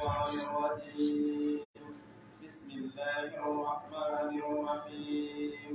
الشيطان الرجيم بسم الله الرحمن الرحيم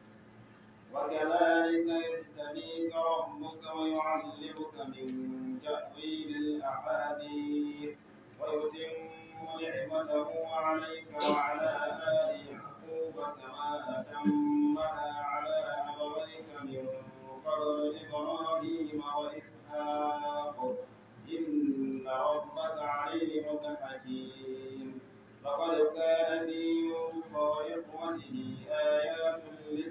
وكذلك يستبيك ربك ويعلمك من تأويل الأحاديث ويتم نعمته عليك وعلى آل يعقوب كما أتمها على أبويك من قبل إبراهيم وإسحاق إن ربك عليم حكيم لقد كان في يوسف وإخوته آيات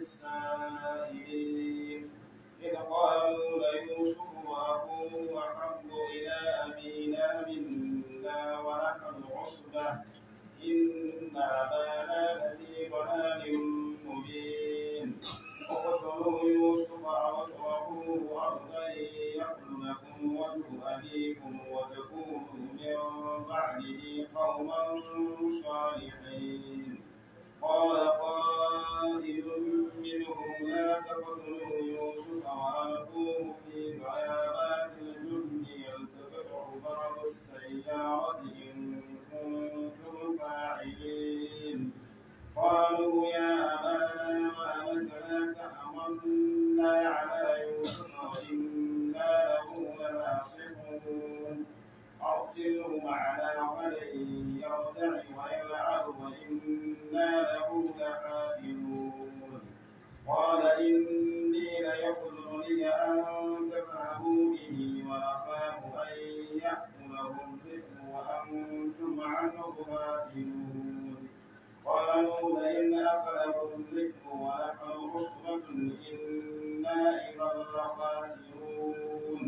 للسائلين إذ قالوا ليوسف وأخوه أحب إلى أبينا منا ونحن عصبة إن أبانا لفي ضلال مبين اقتلوا يوسف أو اطرحوه أرضا يخل لكم وجه أبيكم وتكونوا من بعده قوما صالحين قال قائل منهم لا تقتلوا يوسف وألقوه في غيابات الجند يلتقطه بعض السيارة إن كنتم فاعلين قالوا يا أبانا ما لك لا تأمنا على يوسف وإنا له لناصحون أرسله معنا ولن يرتع ويلعب وإنا له لحافظون قال إني ليحزنني أن تذهبوا به وأخاف أن يأكله الذئب وأنتم عنه غافلون قالوا لئن أكله الذئب ونحن عصبة إنا إذا لخاسرون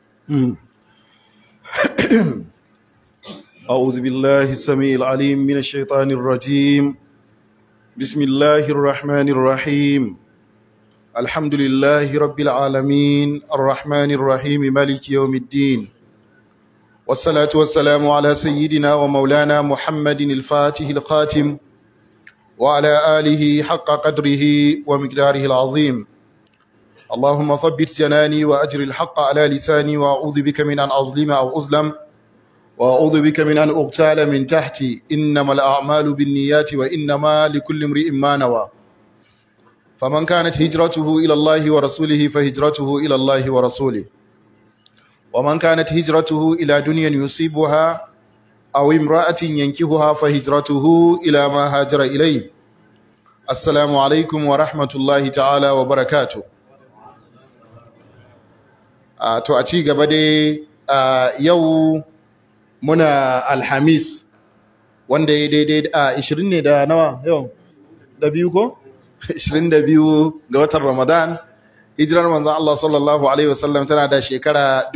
أعوذ بالله السميع العليم من الشيطان الرجيم بسم الله الرحمن الرحيم الحمد لله رب العالمين الرحمن الرحيم مالك يوم الدين والصلاة والسلام على سيدنا ومولانا محمد الفاتح الخاتم وعلى آله حق قدره ومقداره العظيم اللهم ثبت جناني وأجر الحق على لساني وأعوذ بك من أن أظلم أو أظلم وأعوذ بك من أن أغتال من تحتي إنما الأعمال بالنيات وإنما لكل امرئ ما نوى فمن كانت هجرته إلى الله ورسوله فهجرته إلى الله ورسوله ومن كانت هجرته إلى دنيا يصيبها أو امرأة ينكهها فهجرته إلى ما هاجر إليه السلام عليكم ورحمة الله تعالى وبركاته Uh, to a ci gaba dai uh, yau muna alhamis wanda ya daidai a uh, 20 ne da nawa yau da biyu ko 22 ga watan ramadan hijirar manzon Allah sallallahu alaihi wasallam tana da shekara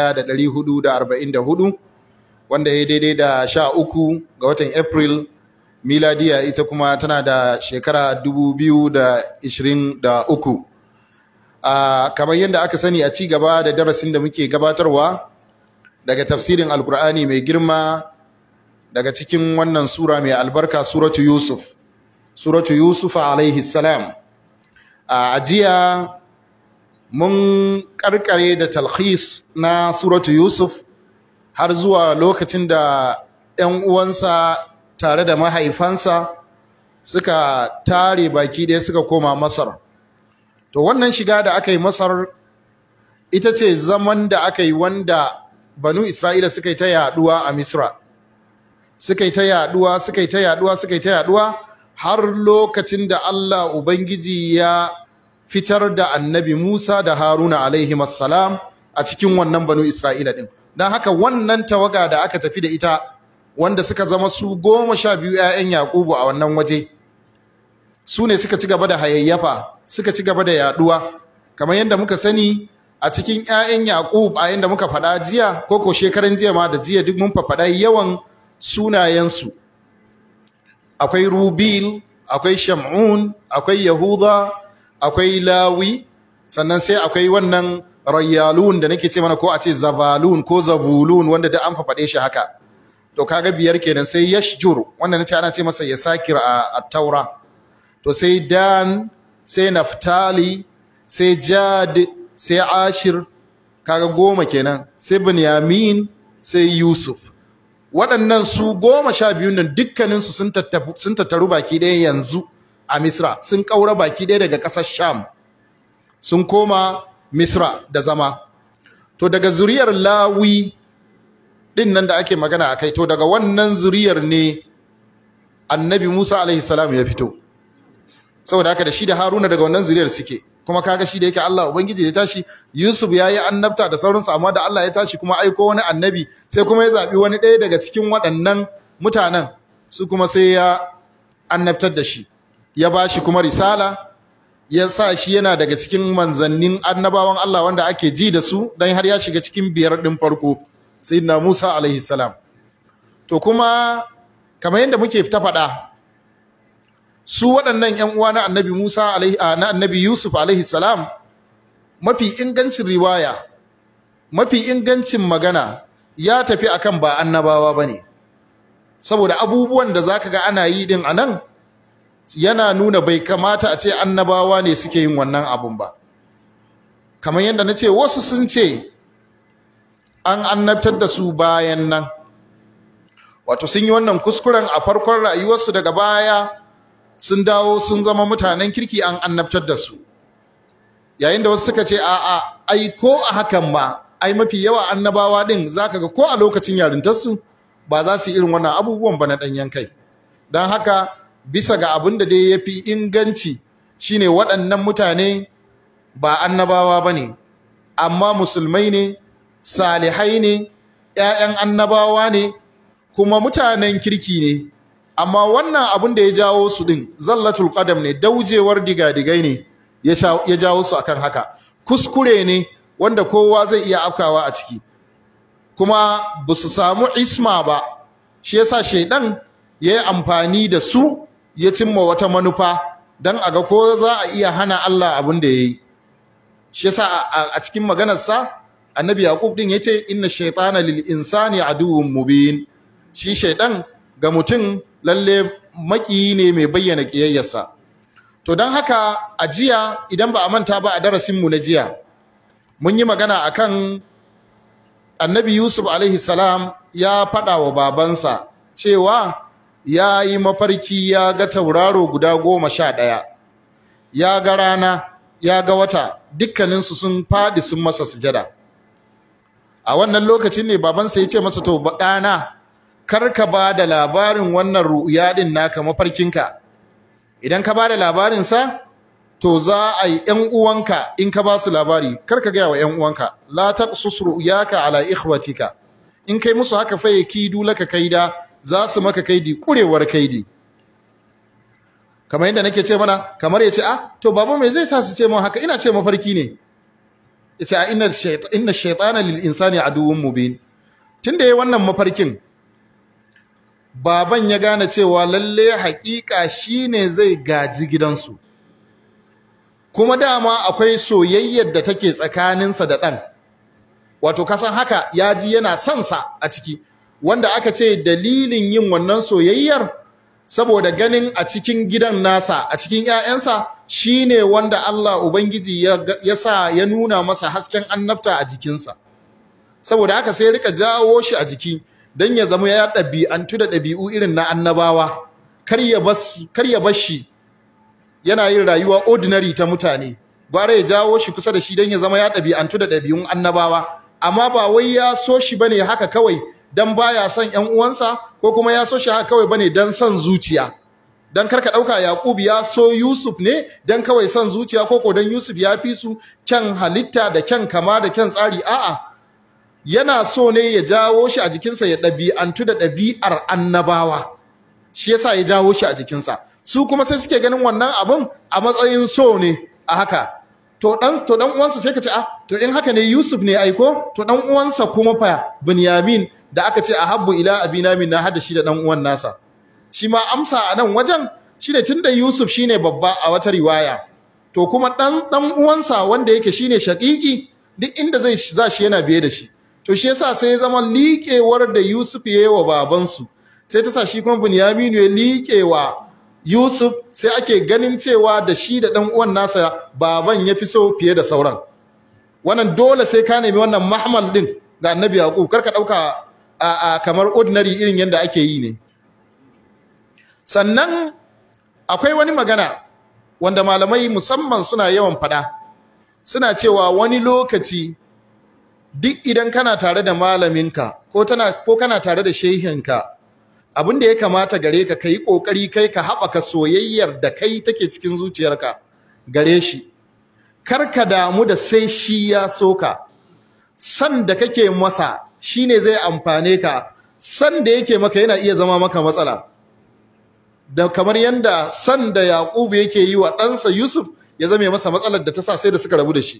1444 wanda ya daidai da 13 ga watan april miladiya ita kuma tana da shekara 2023 Uh, kamar yadda aka sani a ci gaba da darasin da muke gabatarwa daga tafsirin alkur'ani mai girma daga cikin wannan sura mai albarka suratu yusuf suratu yusuf alaihi salam uh, a jiya mun karkare da talhis na suratu yusuf har zuwa lokacin da 'yan uwansa tare da mahaifansa suka tare baki ɗaya suka koma masar to wannan shiga da aka yi masar ita ce zaman da aka yi wanda banu isra'ila suka yi ta yaduwa a misra suka yi ta yaduwa suka yi ta yaduwa suka yi ta yaduwa har lokacin da allah ubangiji ya fitar da annabi musa da haruna alaihi salam a cikin wannan banu isra'ila din don haka wannan tawaga da aka tafi da ita wanda suka zama su goma sha biyu 'ya'yan yakubu a wannan waje su ne suka ci gaba da hayayyafa suka ci gaba da yaduwa kamar yadda muka sani a cikin 'ya'yan Yaqub a yadda muka faɗa jiya ko ko shekaran jiya ma da jiya duk mun faɗa yawan sunayensu akwai Rubil akwai Shamun akwai Yahuda akwai Lawi sannan sai akwai wannan Rayyalun da nake ce mana ko a ce Zabalun ko Zavulun wanda da an faɗe shi haka to kaga biyar kenan sai Yashjur wanda nace ana ce masa Yasakir a Taura to sai Dan sai naftali sai jad sai ashir kaga goma kenan sai binyamin sai yusuf waɗannan su goma sha biyu nan dukkaninsu sun sun tattaru baki ɗaya yanzu a Misra sun ƙaura baki ɗaya daga ƙasar Sham sun koma Misra da zama to daga zuriyar Lawi din nan da ake magana akai to daga wannan zuriyar ne Annabi Musa alaihi salam ya fito saboda haka da shi da Haruna daga wannan zuriyar suke kuma kaga shi da yake Allah ubangiji ya tashi Yusuf yayi annabta da sauransu amma da Allah ya tashi kuma aiko wani annabi sai kuma ya zabi wani ɗaya daga cikin waɗannan mutanen su kuma sai ya annabtar da shi ya bashi kuma risala ya sa shi yana daga cikin manzannin annabawan Allah wanda ake ji da su dan har ya shiga cikin biyar din farko sayyidina Musa alaihi salam to kuma kamar yadda muke ta faɗa su waɗannan ‘yan uwa na annabi Musa na annabi Yusuf alaihi salam mafi ingancin riwaya mafi ingancin magana ya tafi akan ba annabawa ba ne saboda abubuwan da zaka ga ana yi din anan yana nuna bai kamata a ce annabawa ne suke yin wannan abun ba kamar yadda na ce wasu sun ce an annabtar da su bayan nan wato sun yi wannan kuskuren a farkon rayuwarsu daga baya sun dawo sun zama mutanen kirki an annabtar da su yayin da wasu suka ce a'a ai ko a hakan ma ai mafi yawa annabawa din zaka ga ko a lokacin yarintarsu ba za su yi irin wannan abubuwan ba na ɗanyen kai don haka bisa ga abin da dai ya fi inganci shine waɗannan mutane ba annabawa ba ne amma musulmai ne salihai ne 'ya'yan annabawa ne kuma mutanen kirki ne amma wannan abin da ya jawo su din zallatul qadam ne daujewar digadigai ne ya jawo su akan haka kuskure ne wanda kowa zai iya afkawa a ciki kuma ba su samu isma ba shi yasa shaidan ya yi amfani da su ya cimma wata manufa don a ga ko za a iya hana Allah abin da ya yi shi yasa a cikin maganarsa annabi yaqub din yace inna shaytana lil insani aduwwun mubin shi shaidan ga mutum lalle makiyi ne mai bayyana kiyayyarsa to don haka a jiya idan ba a manta ba a darasinmu na jiya mun yi magana akan annabi yusuf alaihi salam ya faɗa wa babansa cewa ya yi mafarki ya ga tauraro guda goma sha ɗaya ya ga rana ya ga wata dukkaninsu sun faɗi sun masa sujada a wannan lokacin ne babansa ya ce masa to ɗana kar ka ba da labarin wannan ru'ya din naka mafarkinka idan ka ba da labarinsa to za a yi ‘yan uwanka in ka ba su labari kar ka gaya wa ‘yan uwanka la taqsus ru'yaka ala ikhwatika in kai musu haka fa yakidu laka kaida za su maka kaidi kurewar kaidi kamar yadda nake ce mana kamar ya ce ah to baba me zai sa su ce mun haka ina ce mafarki ne ya ce a inna shaytana lil insani aduwwun mubin tunda yayi wannan mafarkin baban ya gane cewa lalle haƙiƙa shine zai gaji gidansu kuma dama akwai soyayyar da take tsakaninsa da ɗan wato kasan haka ya ji yana son sa a ciki wanda aka ce dalilin yin wannan soyayyar saboda ganin a cikin gidan nasa a cikin 'ya'yansa shine wanda Allah ubangiji ya sa ya nuna masa hasken annabta a jikinsa saboda haka sai rika jawo shi a jiki don ya zama ya ɗabi'antu da ɗabi'u irin na annabawa kar ya bar shi yana yin rayuwa ordinary ta mutane gwara ya jawo shi kusa da shi don ya zama ya ɗabi'antu da ɗabi'un annabawa amma ba wai ya so shi bane haka kawai dan baya son ƴan uwansa ko kuma ya so shi haka kawai bane dan son zuciya dan karka ɗauka Yaqub ya so Yusuf ne dan kawai son zuciya ko ko dan Yusuf ya fi su kyan halitta da kyan kama da kyan tsari a'a yana so ne ya jawo shi a jikinsa ya ɗabi'antu da ɗabi'ar annabawa shi yasa ya jawo shi a jikinsa su kuma sai suke ganin wannan abun a matsayin so ne a haka to dan to dan uwansa sai ka ce ah to in haka ne Yusuf ne aiko to dan uwansa kuma fa Binyamin da aka ce ahabbu ila abina min na hada shi da dan uwan nasa shi ma amsa a nan wajen shine tunda Yusuf shine babba a wata riwaya to kuma dan dan uwansa wanda yake shine shaqiqi duk inda zai za shi yana biye da shi to shi yasa sai ya zama liƙewar da Yusuf ya yi wa babansu sai ta sa shi kuma Binyamin ya liƙewa Yusuf sai ake ganin cewa da shi da ɗan uwan nasa baban ya fi so fiye da sauran wannan dole sai ka nemi wannan mahmal din ga annabi Yaqub karka ɗauka a kamar ordinary irin yadda ake yi ne sannan akwai wani magana wanda malamai musamman suna yawan fada suna cewa wani lokaci duk idan kana tare da malaminka ko tana ko kana tare da shehinka abin da ya kamata gare ka kai kokari kai ka haɓaka soyayyar da kai take cikin zuciyarka gare shi kar ka damu da sai shi ya soka san da kake masa shine zai amfane ka san da yake maka yana iya zama maka matsala da kamar yanda san da Yakubu yake yi wa ɗansa Yusuf ya zame masa matsalar da ta sa sai da suka rabu da shi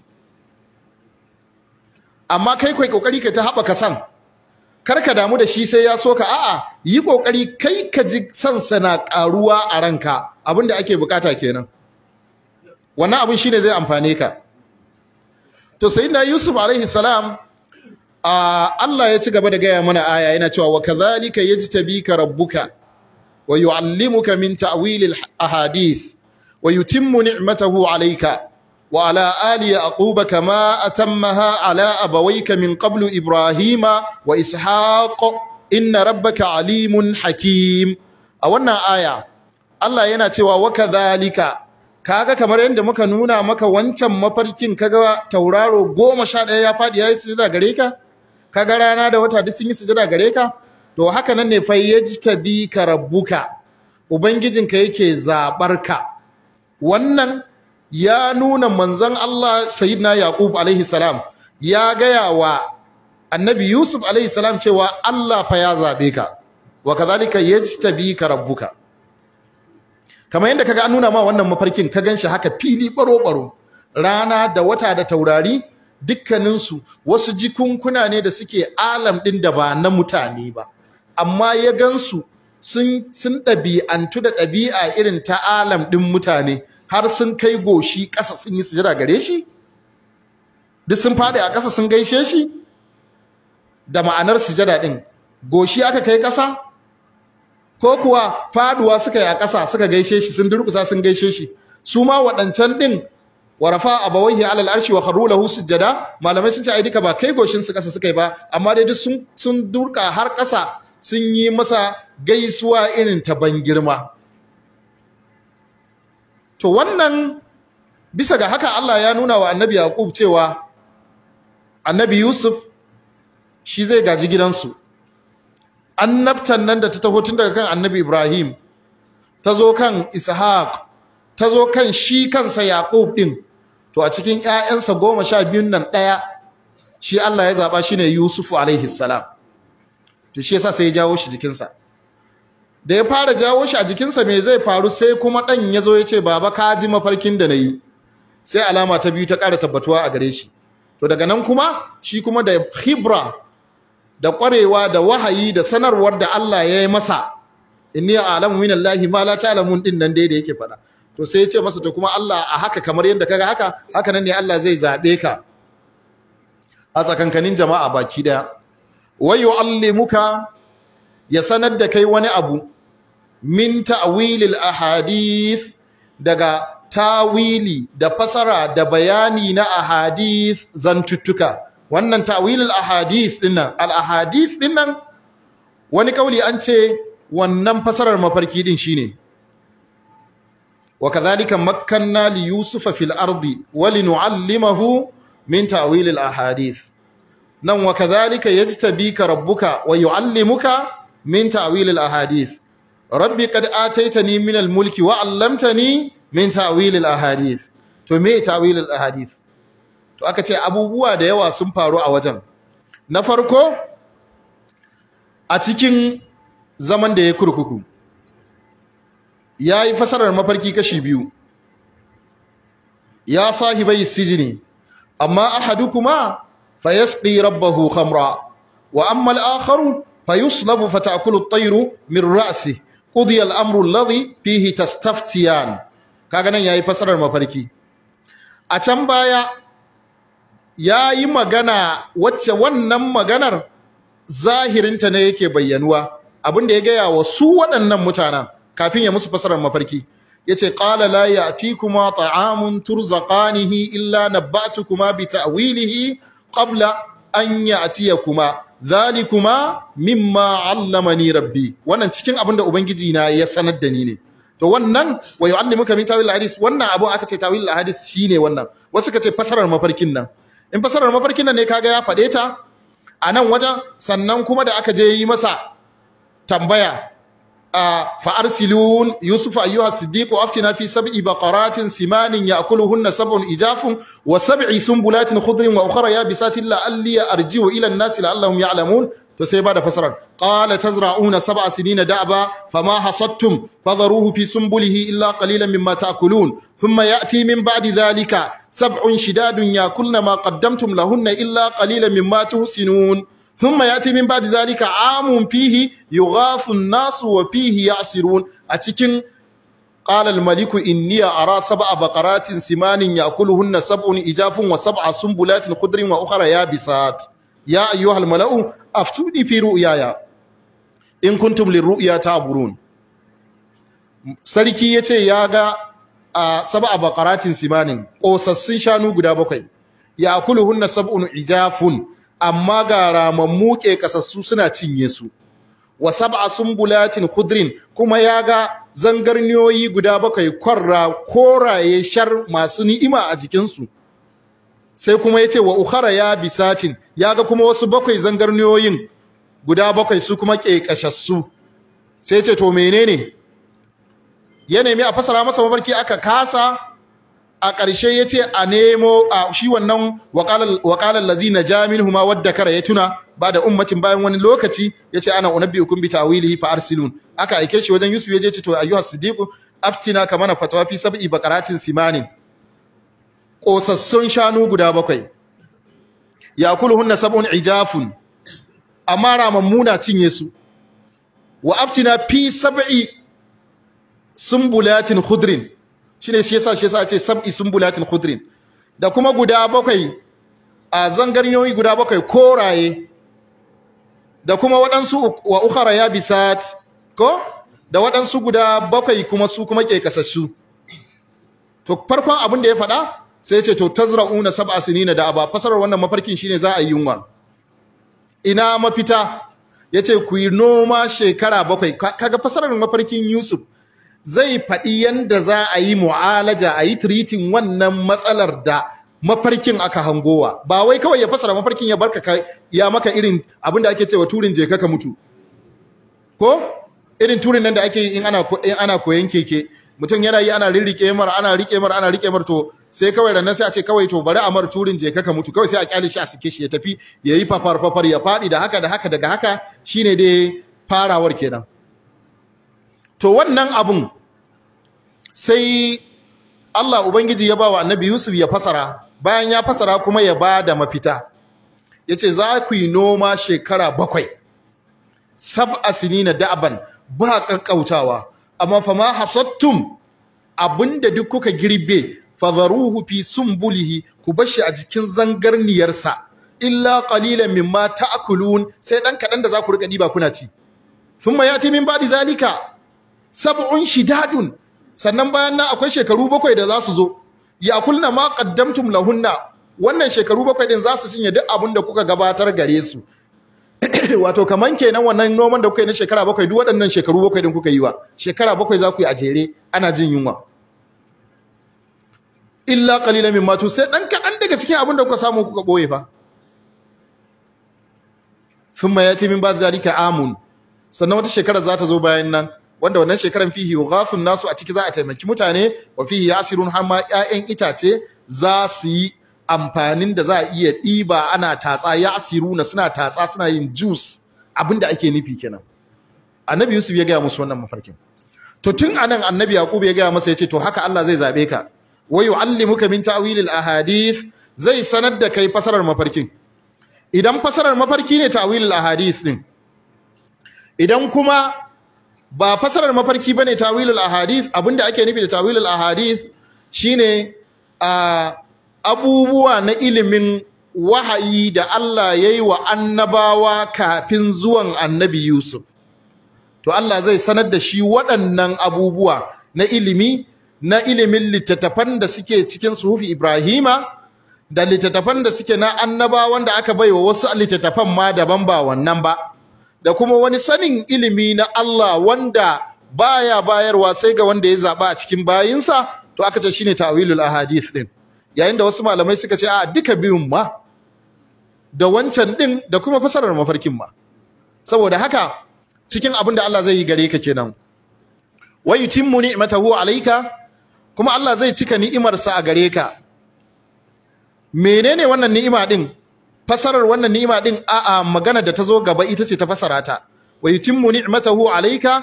amma kai kai kokari kai ta haɓaka san kar ka damu da shi sai ya soka a'a yi kokari kai ka ji san sana karuwa a ranka abinda ake bukata kenan wannan abin shine zai amfane ka to sayyidina Yusuf alaihi salam Allah ya ci gaba da gaya mana aya yana cewa wa kadhalika yajtabika rabbuka wa yuallimuka min ta'wil al-ahadith wa yutimmu ni'matahu alayka wa ala ali yaquba kama atammaha ala abawayka min qablu ibrahima wa ishaq inna rabbaka alimun hakim a wannan aya Allah yana cewa wa kadhalika kaga kamar yadda muka nuna maka wancan mafarkin kaga tauraro goma sha ɗaya ya faɗi ya yi sujada gare ka kaga rana da wata duk sun yi sujada gare ka to haka nan ne fa yajtabika rabbuka ubangijinka yake zabar ka wannan ya nuna manzon Allah sayyidina yaqub alaihi salam ya gaya wa annabi yusuf alaihi salam cewa Allah fa ya zabe ka wa kadhalika yajtabika rabbuka kamar yadda kaga an nuna ma wannan mafarkin ka ganshi haka fili baro baro rana da wata da taurari dukkaninsu wasu jikunkuna ne da suke alam ɗin da ba na mutane ba amma ya gansu sun sun ɗabi'antu da ɗabi'a irin ta alam ɗin mutane har sun kai goshi ƙasa sun yi sujada gare shi duk sun faɗi a ƙasa sun gaishe shi da ma'anar sujada ɗin goshi aka kai ƙasa ko kuwa faduwa suka yi a ƙasa suka gaishe shi sun durƙusa sun gaishe shi su ma waɗancan ɗin warafa abawaihi alal arshi wa kharru lahu sujada malamai sun ce ai duka ba kai goshin su kasa suka yi ba amma dai duk sun sun durka har kasa sun yi masa gaisuwa irin ta ban girma to wannan bisa ga haka Allah ya nuna wa annabi Yaqub cewa annabi Yusuf shi zai gaji gidansu annabtan nan da ta taho tun daga kan annabi Ibrahim ta zo kan Ishaq ta zo kan shi kansa Yaqub din to a cikin ƴaƴansa goma sha biyun nan ɗaya shi Allah ya zaɓa shine Yusufu alaihi salam to shi yasa sai ya jawo shi jikinsa da ya fara jawo shi a jikinsa me zai faru sai kuma ɗan ya zo ya ce baba ka ji mafarkin da na yi sai alama ta biyu ta ƙara tabbatuwa a gare shi to daga nan kuma shi kuma da hibra da ƙwarewa da wahayi da sanarwar da Allah ya yi masa inni a'lamu minallahi ma la ta'lamun din nan dai da yake faɗa to sai ya ce masa to kuma Allah a haka kamar yadda kaga haka haka nan ne Allah zai zabe ka a tsakankanin jama'a baki daya wa yu'allimuka ya sanar da kai wani abu min ta'wilil ahadith daga tawili da fasara da bayani na ahadith zantuttuka wannan ta'wilil ahadith dinnan al ahadith dinnan wani kauli an ce wannan fasarar mafarki din shine وكذلك مكنا ليوسف في الأرض ولنعلمه من تأويل الأحاديث نعم وكذلك يجتبيك ربك ويعلمك من تأويل الأحاديث ربي قد آتيتني من الملك وعلمتني من تأويل الأحاديث to me tawilul ahadith to aka ce abubuwa da yawa sun faru a wajen na farko a cikin zaman da ya kurkuku ya yi fasarar mafarki kashi biyu ya sahibai sijini amma ahadukuma fayasqi rabbahu khamra wa amma al-akharu fayuslabu fatakulu at-tayru min ra'si qudiya al-amru alladhi fihi tastaftiyan kaga nan yayi fasarar mafarki a can baya yayi magana wacce wannan maganar zahirinta ne yake bayyanuwa abinda ya gaya wa su waɗannan mutanen kafin ya musu fasarar mafarki yace qala la ya'tikuma ta'amun turzaqanihi illa nabba'tukuma bi ta'wilihi qabla an ya'tiyakuma dhalikuma mimma allamani rabbi wannan cikin abin da ubangiji na ya sanar da ni ne to wannan wa yu'allimuka min tawil hadis wannan abun aka ce tawil hadis shine wannan wasu ka ce fasarar mafarkin nan in fasarar mafarkin nan ne kaga ya fade ta a nan wajen sannan kuma da aka je yi masa tambaya fa arsilun yusuf ayyuha siddiq aftina fi sab'i baqaratin simanin ya'kuluhunna sab'un ijafun wa sab'i sunbulatin khudrin wa ukhra yabisatin la'alli arji'u ila an-nas la'allahum ya'lamun to sai ba da fasarar qala tazra'una sab'a sinina da'ba fama hasadtum fadharuhu fi sunbulihi illa qalilan mimma ta'kulun thumma ya'ti min ba'di dhalika sab'un shidadun yakulna ma qaddamtum lahunna illa qalilan mimma tuhsinun thumma ya'ti min ba'di dhalika 'amun fihi yughathu an-nasu wa fihi ya'sirun a cikin قال الملك إني أرى سبع بقرات سمان يأكلهن سبع إجاف وسبع سنبلات خضر وأخرى يابسات يا أيها الملأ أفتوني في رؤياي إن كنتم للرؤيا تعبرون sarki yace ya ga a sab'a baqaratin simanin kosassun shanu guda bakwai ya akuluhunna sab'un ijafun amma ga ramammu ke kasassu suna cinye su wa sab'a sumbulatin khudrin kuma ya ga zangarniyoyi guda bakwai kwarra koraye shar masu ni'ima a jikinsu sai kuma yace wa ukhara ya bisatin yaga kuma wasu bakwai zangarniyoyin guda bakwai su kuma kekashassu sai yace to menene ya nemi a fasara masa mafarki aka kasa a ƙarshe yace a nemo a shi wannan waqalal lazina jaminhuma wadda kara ya tuna ba da ummatin bayan wani lokaci yace ana unabbiukum bi tawilihi fa arsilun aka aike shi wajen Yusuf yaje ce to ayyuhas siddiq aftina kamana fatawa fi sab'i baqaratin simanin ƙosassun shanu guda bakwai ya kulhunna sab'un ijafun amma ramammuna cinye su wa aftina fi sab'i sumbulatin khudrin shine shi yasa shi yasa ce sab'i sumbulatin khudrin da kuma guda bakwai a zangarniyoyi guda bakwai koraye da kuma waɗansu wa ukhara yabisat ko da waɗansu guda bakwai kuma su kuma ke kasassu to farkon abin da ya faɗa sai ce to tazra'una sab'a sinina da aba fasarar wannan mafarkin shine za a yi yunwa ina mafita yace ku yi noma shekara bakwai kaga fasarar mafarkin Yusuf zai faɗi yanda za a yi mu'alaja a yi treating wannan matsalar da mafarkin aka hangowa ba wai kawai ya fasara mafarkin ya barka ya maka irin abin da ake cewa turin je ka mutu ko irin turin nan da ake yi in ana in ana koyan keke mutum yana yi ana rirrike mar ana rike mar ana rike mar to sai kawai ranar sai a ce kawai to bari a mar turin je ka mutu kawai sai a kyale shi a sike shi ya tafi ya yi fafar fafar ya faɗi da haka da haka daga haka shine dai farawar kenan to wannan abun sai Allah ubangiji ya bawa annabi Yusuf ya fasara bayan ya fasara kuma ya ba da mafita yace za ku yi noma shekara bakwai sab'a sinina da'ban ba kakkautawa amma fa ma hasattum abinda duk kuka girbe fadharuhu fi sumbulihi ku bashi a jikin zangarniyarsa illa qalilan mimma ta'kulun sai dan kadan da za ku rika diba kuna ci thumma yati min ba'di zalika sab'un shidadun sannan bayan nan akwai shekaru bakwai da za su zo yakulna ma qaddamtum lahunna wannan shekaru bakwai din za su cinye duk abin da kuka gabatar gare su wato kaman kenan wannan noman da kuka yi na shekara bakwai duk waɗannan shekaru bakwai din kuka yi wa shekara bakwai za ku yi a jere ana jin yunwa illa qalilan mimma tu sai dan kadan daga cikin abin da kuka samu kuka boye fa thumma yati min ba'd zalika amun sannan wata shekara za ta zo bayan nan wanda wannan shekaran fihi yughafun nasu a ciki za a taimaki mutane wa fihi yasirun har ma ƴaƴan itace za su yi amfanin da za a iya ɗiba ana tatsa yasiruna suna tatsa suna yin juice abinda ake nufi kenan annabi yusuf ya gaya musu wannan mafarkin to tun anan annabi yaqub ya gaya masa yace to haka Allah zai zabe ka wa yu'allimuka min ta'wilil ahadith zai sanar da kai fasarar mafarkin idan fasarar mafarki ne ta'wilil ahadith din idan kuma ba fasarar mafarki bane tawilul ahadith abinda ake nufi da tawilul ahadith shine a abubuwa na ilimin wahayi da Allah yayi wa annabawa kafin zuwan annabi Yusuf to Allah zai sanar da shi waɗannan abubuwa na ilimi na ilimin littattafan da suke cikin suhufi Ibrahima da littattafan da suke na annabawan da aka baiwa wasu littattafan ma daban ba wannan ba da kuma wani sanin ilimi na Allah wanda baya bayarwa sai ga wanda ya zaba a cikin bayinsa to aka ce shine ta'wilul ahadith din yayin da wasu malamai suka ce a duka biyun ma da wancan din da kuma fasarar mafarkin ma saboda haka cikin abin da Allah zai yi gare ka kenan wa yutimmu ni'matahu alayka kuma Allah zai cika ni'imarsa a gare ka menene wannan ni'ima din fasarar wannan ni'ima din a'a magana da ta zo gaba ita ce ta fasara ta wa yutimmu ni'matahu alayka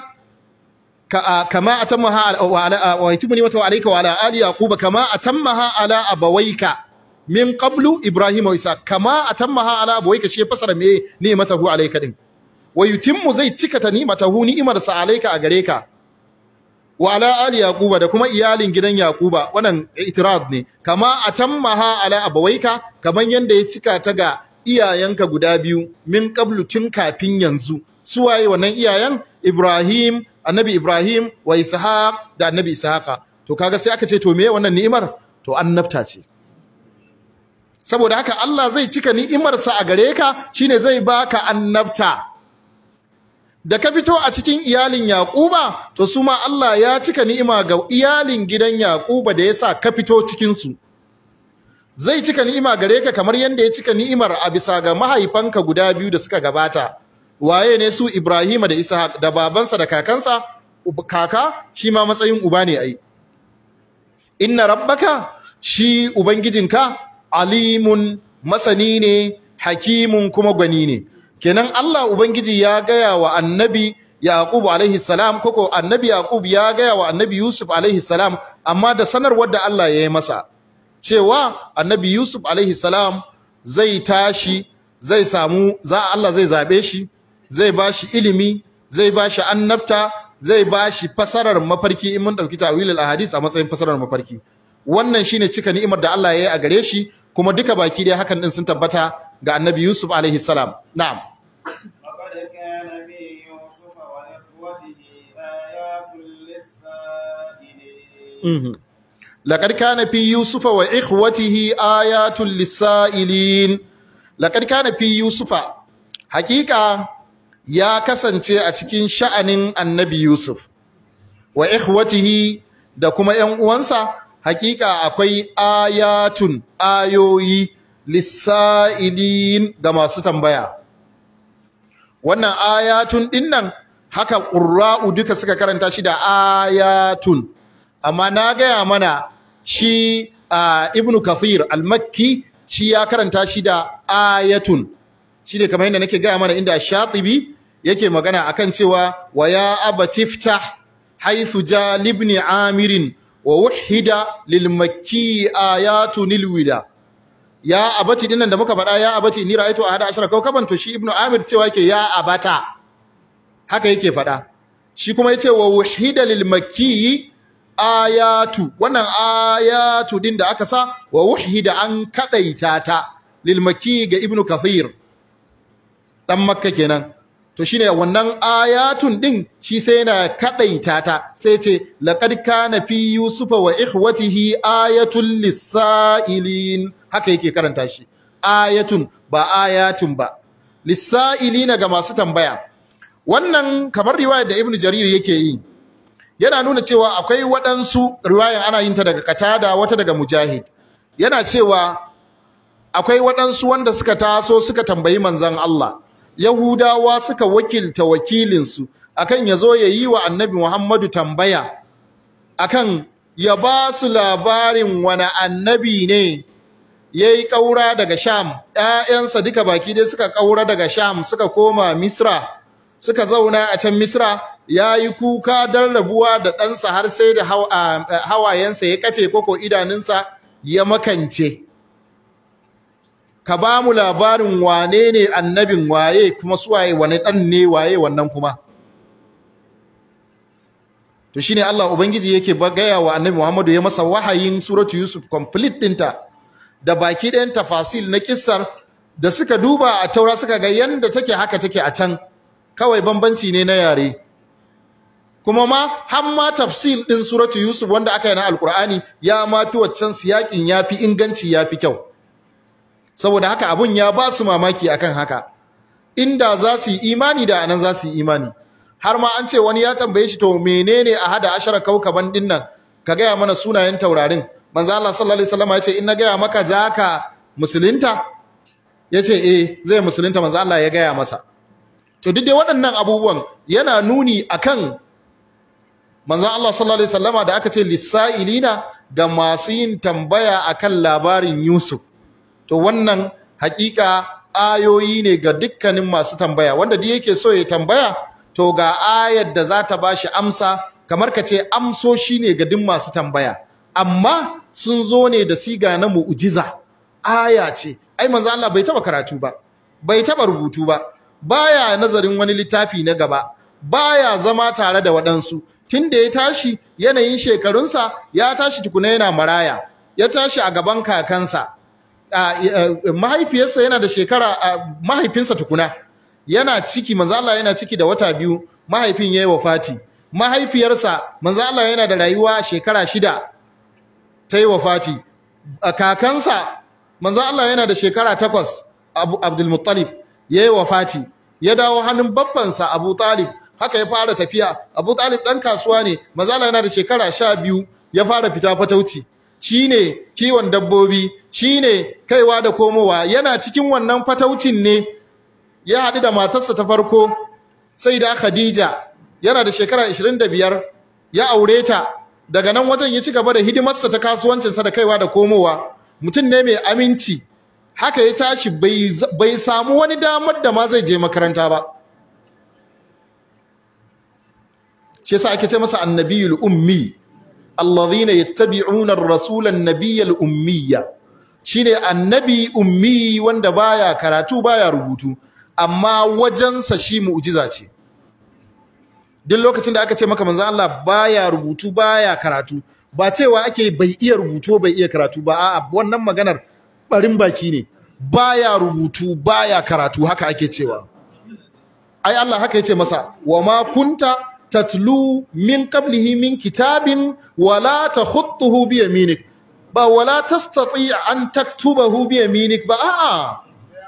kama atammaha wa yutimmu ni'matahu alayka wa ala ali yaquba kama atammaha ala abawayka min qablu ibrahim wa isa kama atammaha ala abawayka shi fasara me ni'matahu alayka din wa yutimmu zai cika ta ni'matahu ni'imarsa alayka a gare ka wa ala ali yaquba da kuma iyalin gidan yaquba wannan itirad ne kama atammaha ala abawaika kaman yanda ya cika ta ga iyayenka guda biyu min qablu tun kafin yanzu su waye wannan iyayen ibrahim annabi ibrahim wa ishaq da annabi ishaqa to kaga sai aka ce to meye wannan ni'imar to annabta ce saboda haka Allah zai cika ni'imarsa a gare ka shine zai baka annabta da ka fito a cikin iyalin Yaquba to su ma Allah ya cika ni'ima ga iyalin gidan Yaquba da yasa ka fito cikin su zai cika ni'ima gare ka kamar yanda ya cika ni'imar a bisa ga mahaifanka guda biyu da suka gabata waye ne su Ibrahim da Ishaq da babansa da kakansa kaka shi ma matsayin uba ne ai inna rabbaka shi ubangijinka alimun masani ne hakimun kuma gwani ne kenan Allah ubangiji ya gaya wa annabi Yaqub alaihi salam koko annabi Yaqub ya gaya wa annabi Yusuf alaihi salam amma da sanarwar da Allah ya yi masa cewa annabi Yusuf alaihi salam zai tashi zai samu za Allah zai zabe shi zai bashi ilimi zai bashi annabta zai bashi fasarar mafarki in mun dauki tawilul ahadith a matsayin fasarar mafarki wannan shine cika ni'imar da Allah ya yi a gare shi kuma duka baki dai hakan din sun tabbata ga annabi Yusuf alaihi salam na'am لقد كان في يوسف وإخوته آيات للسائلين لقد كان في يوسف وإخوته آيات للسائلين لقد كان في يوسف حقيقة ya kasance a cikin sha'anin annabi Yusuf wa ikhwatihi da kuma ‘yan uwansa hakika akwai ayatun ayoyi lissa'ilin ga masu tambaya wannan ayatun dinnan haka ƙurra'u duka suka karanta shi da ayatun amma na gaya mana shi uh, ibnu kathir al-makki shi ya karanta shi da ayatun shi ne kamar yadda nake gaya mana inda shatibi yake magana akan cewa wa ya abatiftah haythu jalibni amirin wa wuhida lil makki ayatun lilwida ya abati dinnan da muka faɗa ya abati ni ra'aytu ahada ashara kawkaban to shi ibnu amir cewa yake ya abata haka yake faɗa shi kuma yace wa wuhida lil makki ayatu wannan ayatu din da aka sa wa wuhida an kadaita ta lil makki ga ibnu kathir dan makka kenan to shine wannan ayatun din shi sai yana kadaita ta sai ce laqad kana fi yusufa wa ikhwatihi ayatul lisailin haka yake karanta shi ayatun ba ayatun ba lisailina ga masu tambaya wannan kamar riwayar da ibnu jarir yake yi yana nuna cewa akwai waɗansu riwayar ana yin ta daga katada wata daga mujahid yana cewa akwai waɗansu wanda suka taso suka tambayi manzon Allah Yahudawa suka wakilta wakilinsu akan ya zo ya yi wa annabi Muhammadu tambaya akan ya ba su labarin wani annabi ne ya yi ƙaura daga Sham, ‘ya'yansa duka baki dai suka ƙaura daga Sham suka koma Misra, suka zauna a can Misra ya yi kuka don rabuwa da ɗansa har sai da hawayensa ya kafe koko idanunsa ya makance. ka ba mu labarin wane ne annabin waye kuma suwaye wane dan ne waye wannan kuma to shine Allah ubangiji yake gaya wa annabi Muhammadu ya masa wahayin suratu Yusuf complete dinta da baki ɗayan tafasil na kissar da suka duba a taura suka ga yanda take haka take a can kawai bambanci ne na yare kuma ma har ma tafsil din suratu Yusuf wanda aka yi na alkur'ani ya ma fi waccan siyakin ya fi inganci ya fi kyau saboda haka abun ya ba su mamaki akan haka inda za su yi imani da anan za su yi imani har ma an ce wani ya tambaye shi to menene a hada ashara kaukaban din nan ka gaya mana sunayen taurarin manzo Allah sallallahu alaihi wasallam ya ce in na gaya maka za ka musulunta ya ce eh zai musulunta manzo Allah ya gaya masa to duk dai waɗannan abubuwan yana nuni akan manzo Allah sallallahu alaihi wasallama da aka ce lisailina ga masu yin tambaya akan labarin Yusuf to wannan hakika ayoyi ne ga dukkanin masu tambaya wanda duk yake so ya tambaya to ga ayar da za ta bashi amsa kamar ka ce amsoshi ne ga duk masu tambaya amma sun zo ne da siga na mu'jiza aya ce ai manzo Allah bai taba karatu ba bai taba rubutu ba baya nazarin wani littafi na gaba baya zama tare da waɗansu tunda ya tashi yanayin shekarunsa ya tashi tukuna yana maraya ya tashi a gaban kakansa mahaifiyarsa yana da shekara mahaifinsa tukuna yana ciki manzo Allah yana ciki da wata biyu mahaifin yayi wafati mahaifiyarsa manzo Allah yana da rayuwa shekara shida ta yi wafati kakansa manzo Allah yana da shekara takwas Abdul Muttalib yayi wafati ya dawo hannun babbansa Abu Talib haka ya fara tafiya Abu Talib dan kasuwa ne manzo Allah yana da shekara sha biyu ya fara fita fatauci shine kiwon dabbobi shine kaiwa da komowa yana cikin wannan fataucin ne ya haɗu da matarsa ta farko sai da Khadija yana da shekara 25 ya aure ta daga nan wajen ya ci gaba da hidimarsa ta kasuwancinsa da kaiwa da komowa mutum ne mai aminci haka ya tashi bai samu wani damar da ma zai je makaranta ba shi yasa ake ce masa annabiyul ummi alladhina yattabi'una ar-rasula an-nabiyyal ummiyya shine annabi ummi wanda baya karatu baya rubutu amma wajensa shi mu'jiza ce duk lokacin da aka ce maka manzo Allah baya rubutu baya karatu ba cewa ake bai iya rubutu bai iya karatu ba a'a wannan maganar barin baki ne baya rubutu baya karatu haka ake cewa ai Allah haka yace masa wa ma kunta tatlu min qablihi min kitabin wala takhutuhu bi yaminik ba wala tastati an taktubahu bi yaminik ba a'a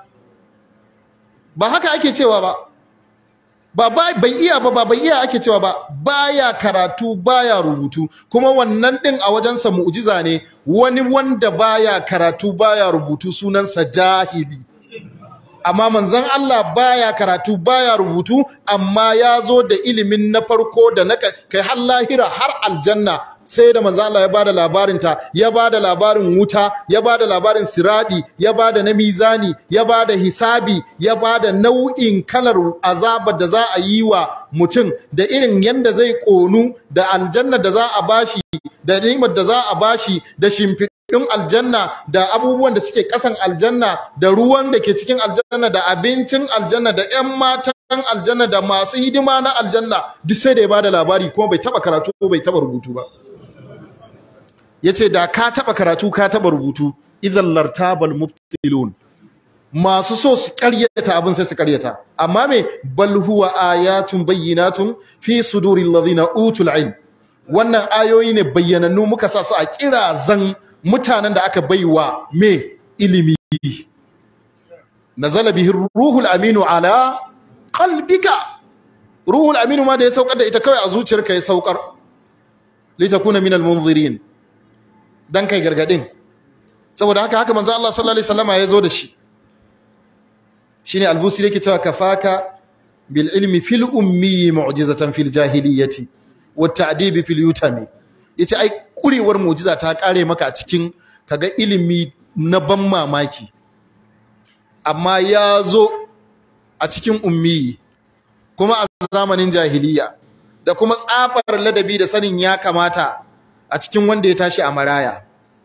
ba haka ake cewa ba ba bai iya ba ba bai iya ake cewa ba baya karatu baya rubutu kuma wannan din a wajensa mu'jiza ne wani wanda baya karatu baya rubutu sunansa jahili amma manzon Allah baya karatu baya rubutu amma ya zo da ilimin na farko da na kai har lahira har aljanna sai da manzon Allah ya bada labarin ta ya bada labarin wuta ya bada labarin siradi ya bada na mizani ya bada hisabi ya bada nau'in kalar azabar da za a yi wa mutum da irin yanda zai konu da aljanna da za a bashi da ni'imar da za a bashi da shimfi ɗin aljanna da abubuwan da suke ƙasan aljanna da ruwan da ke cikin aljanna da abincin aljanna da 'yan matan aljanna da masu hidima na aljanna duk sai da ya bada labari kuma bai taba karatu ko bai taba rubutu ba yace da ka taba karatu ka taba rubutu idan lartabal mubtilun masu so su ƙaryata abin sai su ƙaryata amma me bal huwa ayatun bayyinatun fi suduril ladina utul ilm wannan ayoyi ne bayyanannu muka sa su a kirazan mutanen da aka baiwa me ilimi nazala bihi ruhul aminu ala qalbika ruhul aminu ma da ya saukar da ita kawai a zuciyarka ya saukar litakuna minal munzirin dan kai gargadin saboda haka haka manzo Allah sallallahu alaihi wasallama ya zo da shi shine albusi yake cewa kafaka bil ilmi fil ummi mu'jizatan fil jahiliyyati wat ta'dibi fil yutami yace ai kurewar mu'jiza ta kare maka a cikin kaga ilimi na ban mamaki amma ya zo a cikin ummi kuma a zamanin jahiliya da kuma tsafar ladabi da sanin ya kamata a cikin wanda ya tashi a maraya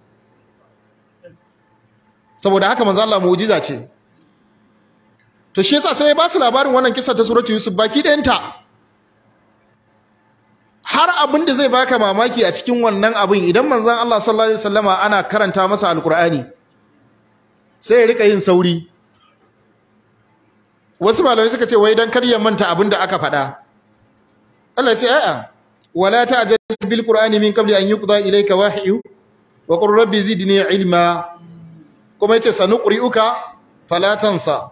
saboda haka manzo Allah mu'jiza ce to shi yasa sai ya ba su labarin wannan kisa ta suratu yusuf baki ɗayanta har abin da zai baka mamaki a cikin wannan abin idan manzon Allah sallallahu alaihi wasallama ana karanta masa alqur'ani sai ya rika yin sauri wasu malamai suka ce wai dan kar ya manta abin da aka faɗa Allah ya ce a'a wala ta'jal bil qur'ani min qabli an yuqda ilayka wahyu wa qur rabbi zidni ilma kuma yace sanuqri'uka fala tansa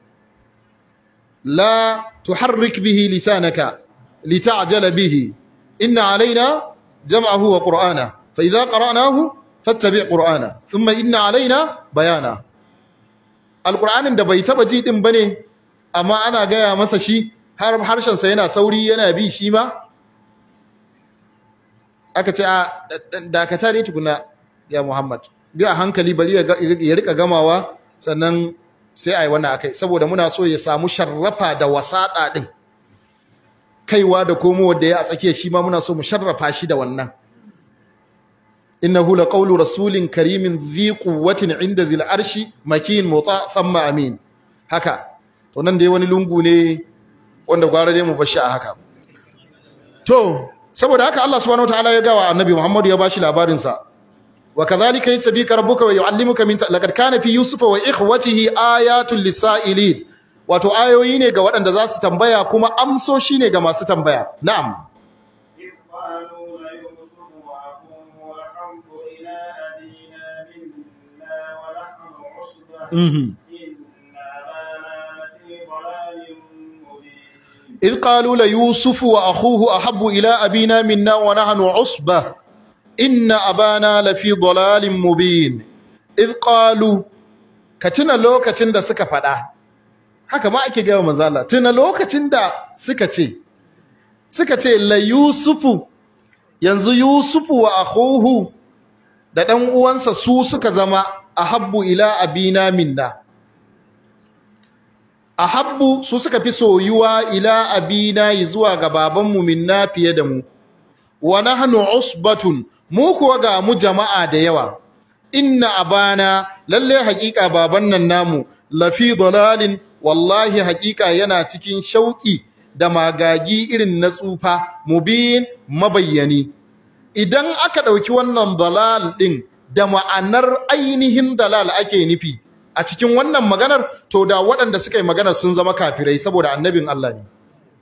la tuharrik bihi lisanaka lita'jala bihi inna alaina jam'ahu wa qur'ana fa idza qara'nahu fattabi' qur'ana thumma inna alaina bayana alqur'anin da bai taba ji din bane amma ana gaya masa shi har harshen sa yana sauri yana bi shi ma aka ce a dakata dai tukuna ya Muhammad bi a hankali bari ya rika gamawa sannan sai ai wannan akai saboda muna so ya samu sharrafa da wasada din kaiwa da komowa da ya a tsakiya shi ma muna so mu sharrafa shi da wannan innahu laqawlu rasulin karimin dhi quwwatin inda zil arshi makin muta thumma amin haka to nan dai wani lungu ne wanda gwara dai mu bashi a haka to saboda haka Allah subhanahu wataala ya gawa annabi Muhammad ya bashi labarin sa wa kadhalika yatabika rabbuka wa yuallimuka min laqad kana fi yusufa wa ikhwatihi ayatul lisailin wato ayoyi ne ga waɗanda za su tambaya kuma amsoshi ne ga masu tambaya na'am إذ قالوا ليوسف وأخوه أحب إلى أبينا منا ونحن عصبة إن أبانا لفي ضلال مبين إذ قالوا كتنا لو كتنا سكا فدا haka ma ake gaya manzo Allah tuna lokacin da suka ce suka ce la yusufu yanzu yusufu wa akhuhu da dan uwansa su suka zama ahabbu ila abina minna ahabbu su suka fi soyuwa ila abina zuwa ga babanmu minna fiye da mu wa nahnu usbatun mu kuwa ga mu jama'a da yawa inna abana lalle haƙiƙa baban nan namu lafi dalalin wallahi haƙiƙa yana cikin shauƙi da magagi irin na tsufa mubin mabayyani idan aka ɗauki wannan dalal ɗin da ma'anar ainihin dalal ake nufi a cikin wannan maganar to da waɗanda suka yi maganar sun zama kafirai saboda annabin Allah ne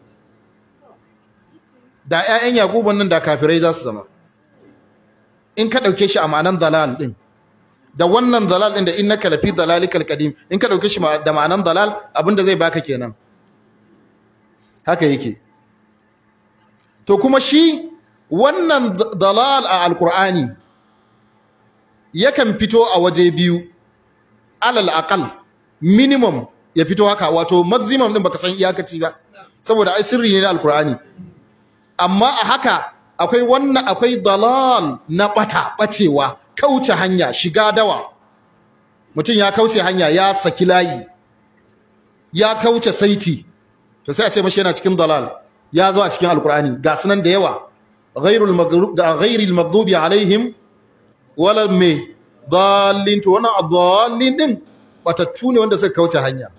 da 'ya'yan Yakubu nan da kafirai za su zama in ka ɗauke shi a ma'anar dalal ɗin da wannan dalal ɗin da innaka lafi dalalikal qadim in ka ɗauke shi da ma'anar dalal abinda zai baka kenan haka yake to kuma shi wannan dalal a alkur'ani yakan fito a waje biyu alal aqal minimum ya fito haka wato maximum din baka san iyakaci ba saboda ai sirri ne na alkur'ani amma a haka akwai wannan akwai dalal na bata bacewa kauce hanya shiga dawa mutum ya kauce hanya ya saki layi ya kauce saiti to sai a ce mashi yana cikin dalal ya zo a cikin alkur'ani ga sunan da yawa ghairul maghrub ghairil maghdubi alaihim wala me dallin to wannan adallin din batattu ne wanda suka kauce hanya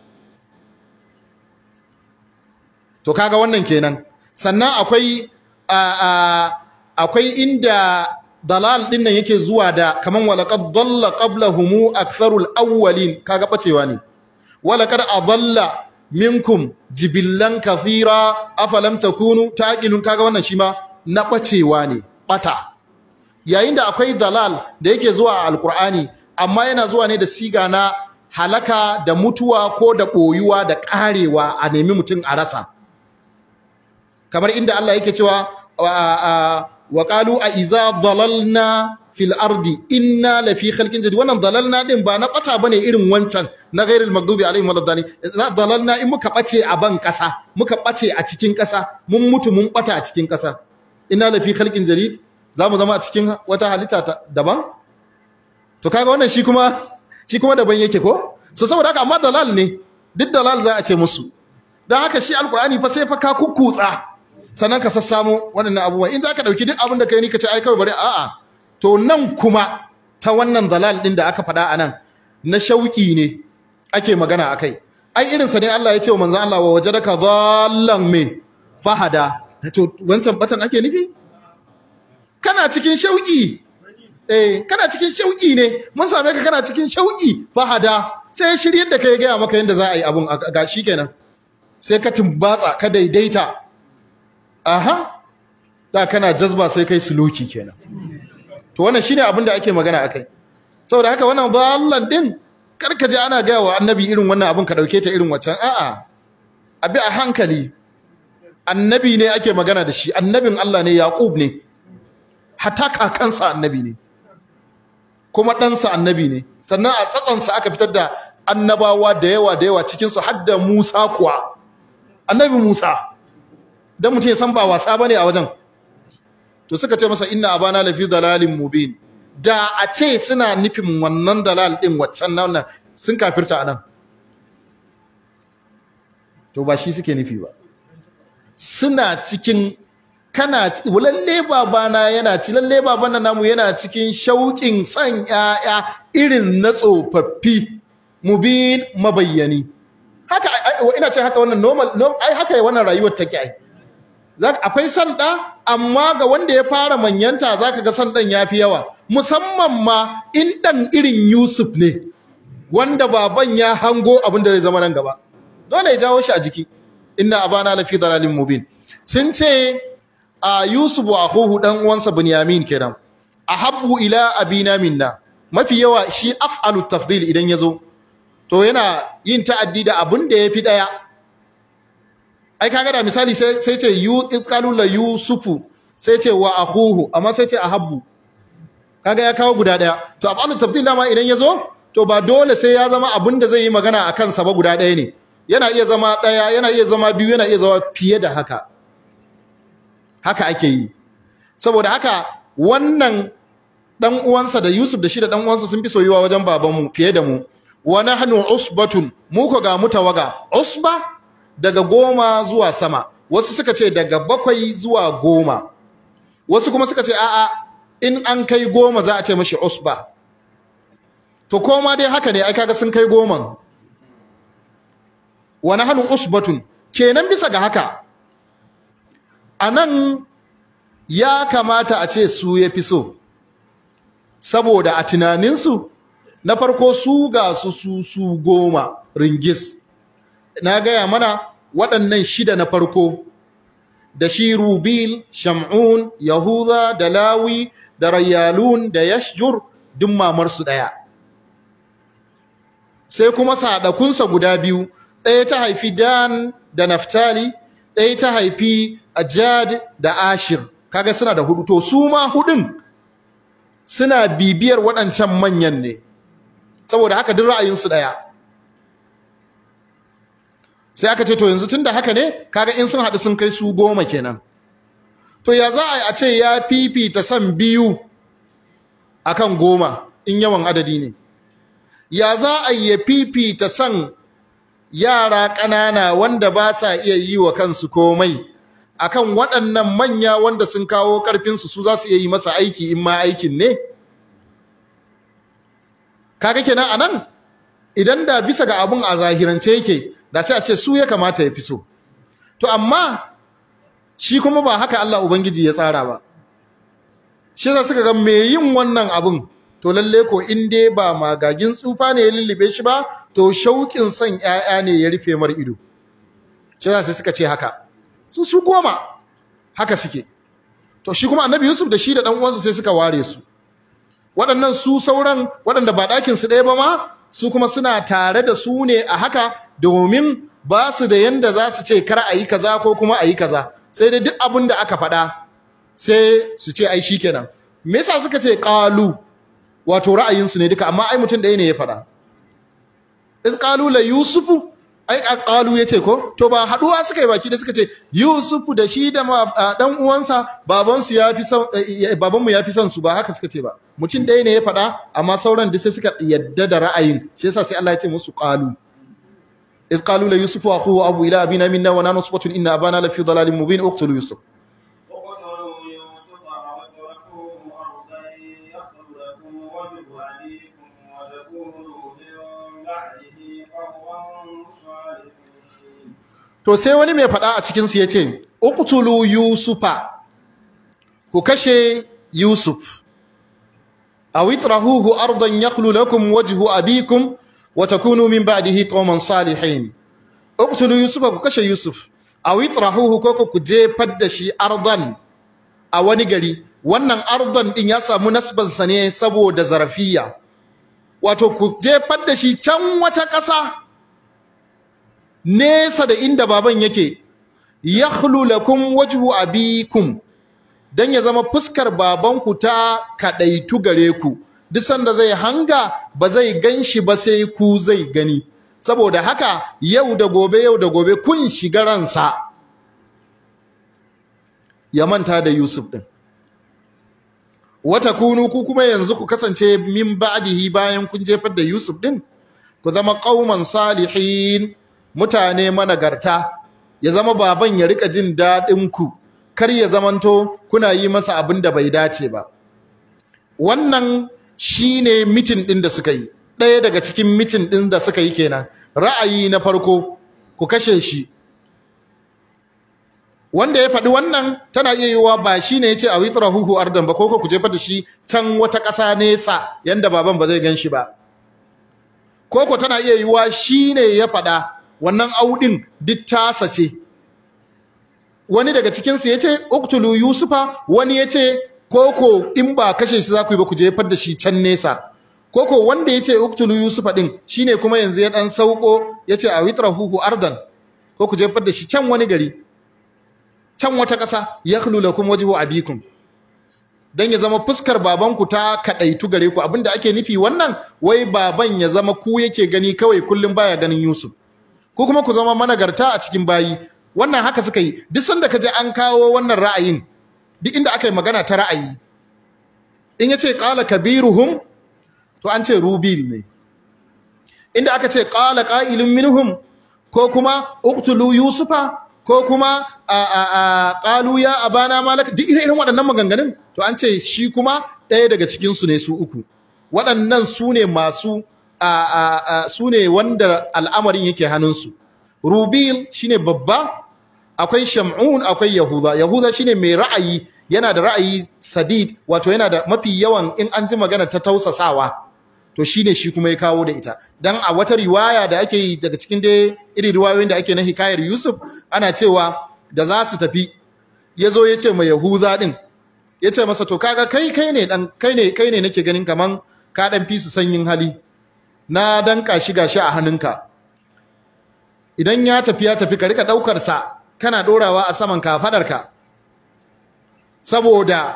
to kaga wannan kenan sannan akwai akwai inda dalal din nan yake zuwa da kaman walaqad dalla qablahum aktharul awwalin kaga bacewa ne walaqad adalla minkum jibillan kathira afalam takunu taqilun kaga wannan shi ma na bacewa ne bata yayin da akwai dalal da yake zuwa a alkur'ani amma yana zuwa ne da siga na halaka da mutuwa ko da ɓoyuwa da ƙarewa a nemi mutum a rasa kamar inda Allah yake cewa wa qalu a iza dalalna fil ardi inna lafi khalqin jadid wannan dalalna din ba na bata bane irin wancan na ghairil maghdubi alaihim waladdallin dalalna in muka bace a ban kasa muka bace a cikin kasa mun mutu mun bata a cikin kasa inna lafi khalqin jadid zamu zama a cikin wata halitta daban to kaga wannan shi kuma shi kuma daban yake ko so saboda haka amma dalal ne duk dalal za a ce musu dan haka shi alqur'ani fa sai fa ka kukkutsa sannan ka sassamo waɗannan abubuwan in za ka ɗauki duk abin da ka yi ni ka ce ai kawai bari a'a to nan kuma ta wannan dalal ɗin da aka faɗa a nan na shauƙi ne ake magana a kai ai irinsa ne Allah ya ce wa manzan Allah wa waje daga zallan me fahada to wancan batan ake nufi kana cikin shauƙi eh kana cikin shauƙi ne mun same ka kana cikin shauƙi fahada sai ya shiryar da kai gaya maka yadda za a yi abun ga shi kenan sai ka tumbatsa ka daidaita aha da kana jazba sai kai suluki kenan to wannan shine abin da ake magana akai saboda haka wannan dallan din kar ka je ana gaya wa annabi irin wannan abin ka dauke ta irin waccan a'a abi a hankali annabi ne ake magana da shi annabin Allah ne Yaqub ne hatta kakansa annabi ne kuma ɗansa annabi ne sannan a tsatsansa aka fitar da annabawa da yawa da yawa cikinsu har da Musa kuwa annabi Musa dan mutum ya san ba wasa bane a wajen to suka ce masa inna abana lafi dalalin mubin da a ce suna nufin wannan dalal din waccan nan sun kafirta anan to ba shi suke nufi ba suna cikin kana lalle babana yana ci lalle babana namu yana cikin shauƙin san ƴaƴa irin na tsofaffi mubin mabayyani haka ina ce haka wannan normal ai haka wannan rayuwar take ai akwai san ɗa amma ga wanda ya fara manyanta zaka ga san ɗan yafi yawa musamman ma in ɗan irin Yusuf ne wanda baban ya hango abin da zai zama nan gaba dole ya jawo shi a jiki inna abana lafi dalalin mubin sun ce a Yusuf wa akhuhu dan uwansa Bunyamin kenan ahabbu ila abina minna mafi yawa shi af'alu tafdil idan yazo to yana yin ta'addi da abin da yafi daya ai kaga da misali sai sai ce yu qalu la yusufu sai ce wa akhuhu amma sai ce ahabbu kaga ya kawo guda daya to af'alu tafdil ma idan yazo to ba dole sai ya zama abin da zai yi magana akan sa ba guda daya ne yana iya zama daya yana iya zama biyu yana iya zama fiye da haka haka ake yi saboda haka wannan dan uwansa da Yusuf da shi da dan uwansa sun fi soyuwa wajen babanmu fiye da mu wa nahnu usbatun mu ko ga mutawaga usba daga goma zuwa sama wasu suka ce daga bakwai zuwa goma wasu kuma suka ce a'a in an kai goma za a ce mashi usba to koma dai haka ne ai kaga sun kai goman wa nahnu usbatun kenan bisa ga haka anan ya kamata a ce su ya fi so saboda a tunaninsu na farko su ga su su su goma ringis na gaya mana waɗannan shida na farko da shi rubil shamun yahuda da lawi da rayyalun da yashjur duk mamarsu ɗaya sai kuma sadakunsa guda biyu ɗaya ta haifi dan da naftali ɗaya ta haifi ajad da ashir kaga suna da hudu to su ma hudun suna bibiyar waɗancan manyan ne saboda haka duk ra'ayinsu ɗaya sai aka ce to yanzu tunda haka ne kaga in sun haɗu sun kai su goma kenan to ya za a yi a ce ya fifita son biyu akan goma in yawan adadi ne ya za a yi ya fifita son yara ƙanana wanda ba sa iya yi wa kansu komai akan waɗannan manya wanda sun kawo ƙarfinsu su za su iya yi masa aiki in ma aikin ne kaga kenan anan idan da bisa ga abun a zahirance yake da sai a ce su ya kamata ya fi so to amma shi kuma ba haka Allah ubangiji ya tsara ba shi yasa suka ga me yin wannan abun to lalle ko in dai ba magagin tsufa ne ya lullube shi ba to shauƙin son ƴaƴa ne ya rufe mar ido shi yasa sai suka ce haka su su goma haka suke to shi kuma annabi Yusuf da shi da dan uwansa sai suka ware su waɗannan su sauran waɗanda ba ɗakin su ɗaya ba ma su kuma suna tare da su ne a haka domin ba su da yanda za su ce kar a yi kaza ko kuma a yi kaza sai dai duk abin da aka faɗa sai su ce ai shikenan me yasa suka ce qalu wato ra'ayinsu ne duka amma ai mutum ɗaya ne ya faɗa in qalu la yusufu ai qalu yace ko to ba haduwa suka yi baki da suka ce yusufu da shi da dan uwansa babansu ya fi son babanmu ya fi son su ba haka suka ce ba mutum ɗaya ne ya faɗa amma sauran duk sai suka yadda da ra'ayin shi yasa sai Allah ya ce musu qalu إذ قالوا ليوسف وأخوه أبو إلى أبينا منا ونحن نصبة إن أبانا لفي ضلال مبين اقتلوا يوسف اقتلوا يوسف واطرحوه أرضا يخل لكم وجه أبيكم وتكونوا من بعده قوما صالحين to sai wani mai faɗa a cikin su yace uqtulu yusufa ku kashe yusuf aw itrahuhu ardan yakhlu lakum wajhu abikum wa takunu min ba'dihi qauman salihin uqtulu yusufa ku kashe yusuf aw itrahuhu ko ku jefar da shi ardan a wani gari wannan ardan din ya samu nasban sa ne saboda zarafiya wato ku jefar da shi can wata ƙasa nesa da inda baban yake yakhlu lakum wajhu abikum dan ya zama fuskar babanku ta kadaitu gare ku duk sanda zai hanga ba zai ganshi ba sai ku zai gani saboda haka yau da gobe yau da gobe kun shiga ransa ya manta da Yusuf din wata kunu ku kuma yanzu ku kasance min ba'dihi bayan kun jefar da Yusuf din ku zama qauman salihin mutane managarta ya zama baban ya rika jin dadin ku kar ya zamanto kuna yi masa abin da bai dace ba wannan shine mitin din da suka yi ɗaya daga cikin mitin din da suka yi kenan ra'ayi na farko ku kashe shi wanda ya faɗi wannan tana iya yiwuwa ba shi ne ya ce a witra huhu ardan ba ko ku jefa da shi can wata ƙasa nesa yanda baban ba zai gan shi ba koko tana iya yiwuwa shi ne ya faɗa wannan audin duk tasa ce wani daga cikinsu ya ce uktulu yusufa wani ya ce koko in ba kashe shi za ku yi ba ku jefar da shi can nesa koko wanda ya ce uktulu yusufa ɗin shine kuma yanzu ya ɗan sauko ya ce a witra huhu ardan ko ku jefar da shi can wani gari can wata ƙasa yakhlu lakum wajhu abikum dan ya zama fuskar babanku ta kadaitu gare ku abinda ake nufi wannan wai baban ya zama ku yake gani kawai kullum baya ganin Yusuf ko kuma ku zama managarta a cikin bayi wannan haka suka yi duk sanda kaje an kawo wannan ra'ayin duk inda aka yi magana ta ra'ayi in yace qala kabiruhum to an ce rubil ne inda aka ce qala qa'ilun minhum ko kuma uqtulu yusufa ko kuma a ƙalu ya abana malaka duk irin waɗannan maganganun to an ce shi kuma ɗaya daga cikinsu ne su uku waɗannan su ne masu su ne wanda al'amarin yake hannunsu rubil shine babba akwai shamun akwai yahuda yahuda shine mai ra'ayi yana da ra'ayi sadid wato yana da mafi yawan in an ji magana ta tausasawa to shine shi kuma ya kawo da ita dan a wata riwaya da ake yi daga cikin dai irin riwayoyin da ake na hikayar Yusuf ana cewa da za su tafi yazo ya ce ma Yahuza din ya ce masa to kaga kai kai ne dan kai ne kai ne nake ganin kaman ka dan fi su sanyin hali na danka shi gashi a hannunka idan ya tafi ya tafi ka rika daukar sa kana dorawa a saman kafadarka saboda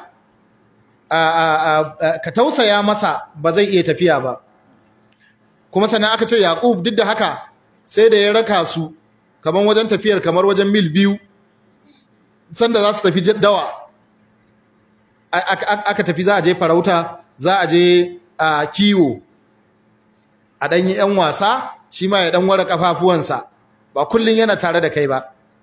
ka tausaya masa ba zai iya tafiya ba kuma sannan aka ce Yaqub duk da haka sai da ya raka su kamar wajen tafiyar kamar wajen mil biyu sanda za su tafi dawa aka tafi za a je farauta za a je a kiwo a ɗanyi 'yan wasa shi ma ya ɗan ware ƙafafuwansa ba kullum yana tare da kai ba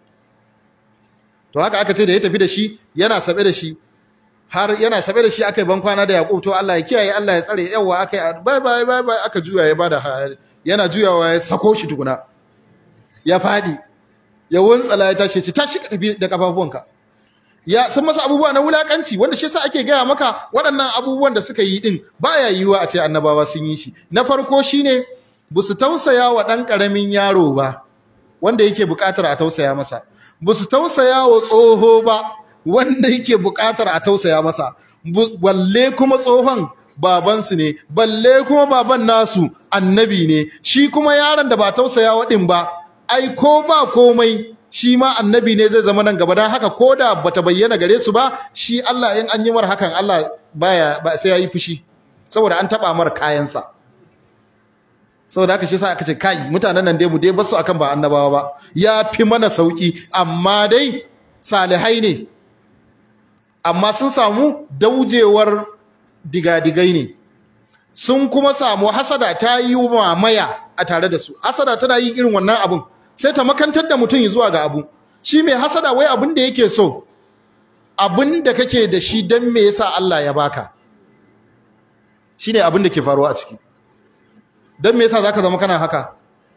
to haka aka ce da ya tafi da shi yana sabe da shi har yana sabe da shi aka yi bankwana da Yaqub to Allah ya kiyaye Allah ya tsare yawa aka yi bye bye bye bye aka juya ya bada yana juyawa ya sako shi tukuna ya fadi ya wuntsala ya tashi tashi ka tafi da kafafuwanka ya sun masa abubuwa na wulakanci wanda shi yasa ake gaya maka waɗannan abubuwan da suka yi din baya yiwuwa a ce annabawa sun yi shi na farko shine busu tausaya wa ɗan ƙaramin yaro ba wanda yake buƙatar a tausaya masa busu tausaya wa tsoho ba wanda yake buƙatar a tausaya masa balle kuma tsohon babansu ne balle kuma baban nasu annabi ne shi kuma yaron da ba tausaya waɗin ba ai ko ba komai shi ma annabi ne zai zama nan gaba don haka ko da bata bayyana gare su ba shi Allah in an yi mar hakan Allah baya ba sai ya yi fushi saboda an taɓa mar kayansa saboda haka shi yasa aka ce kai mutanen nan dai mu dai basu akan ba annabawa ba ya fi mana sauki amma dai salihai ne amma sun samu daujewar digadigai ne sun kuma samu hasada ta yi mamaya a tare da su hasada tana yin irin wannan abun sai ta makantar da mutum zuwa ga abu shi mai hasada wai abin da yake so abin da kake da shi don me yasa Allah ya baka shine abin da ke faruwa a ciki don me yasa zaka zama kana haka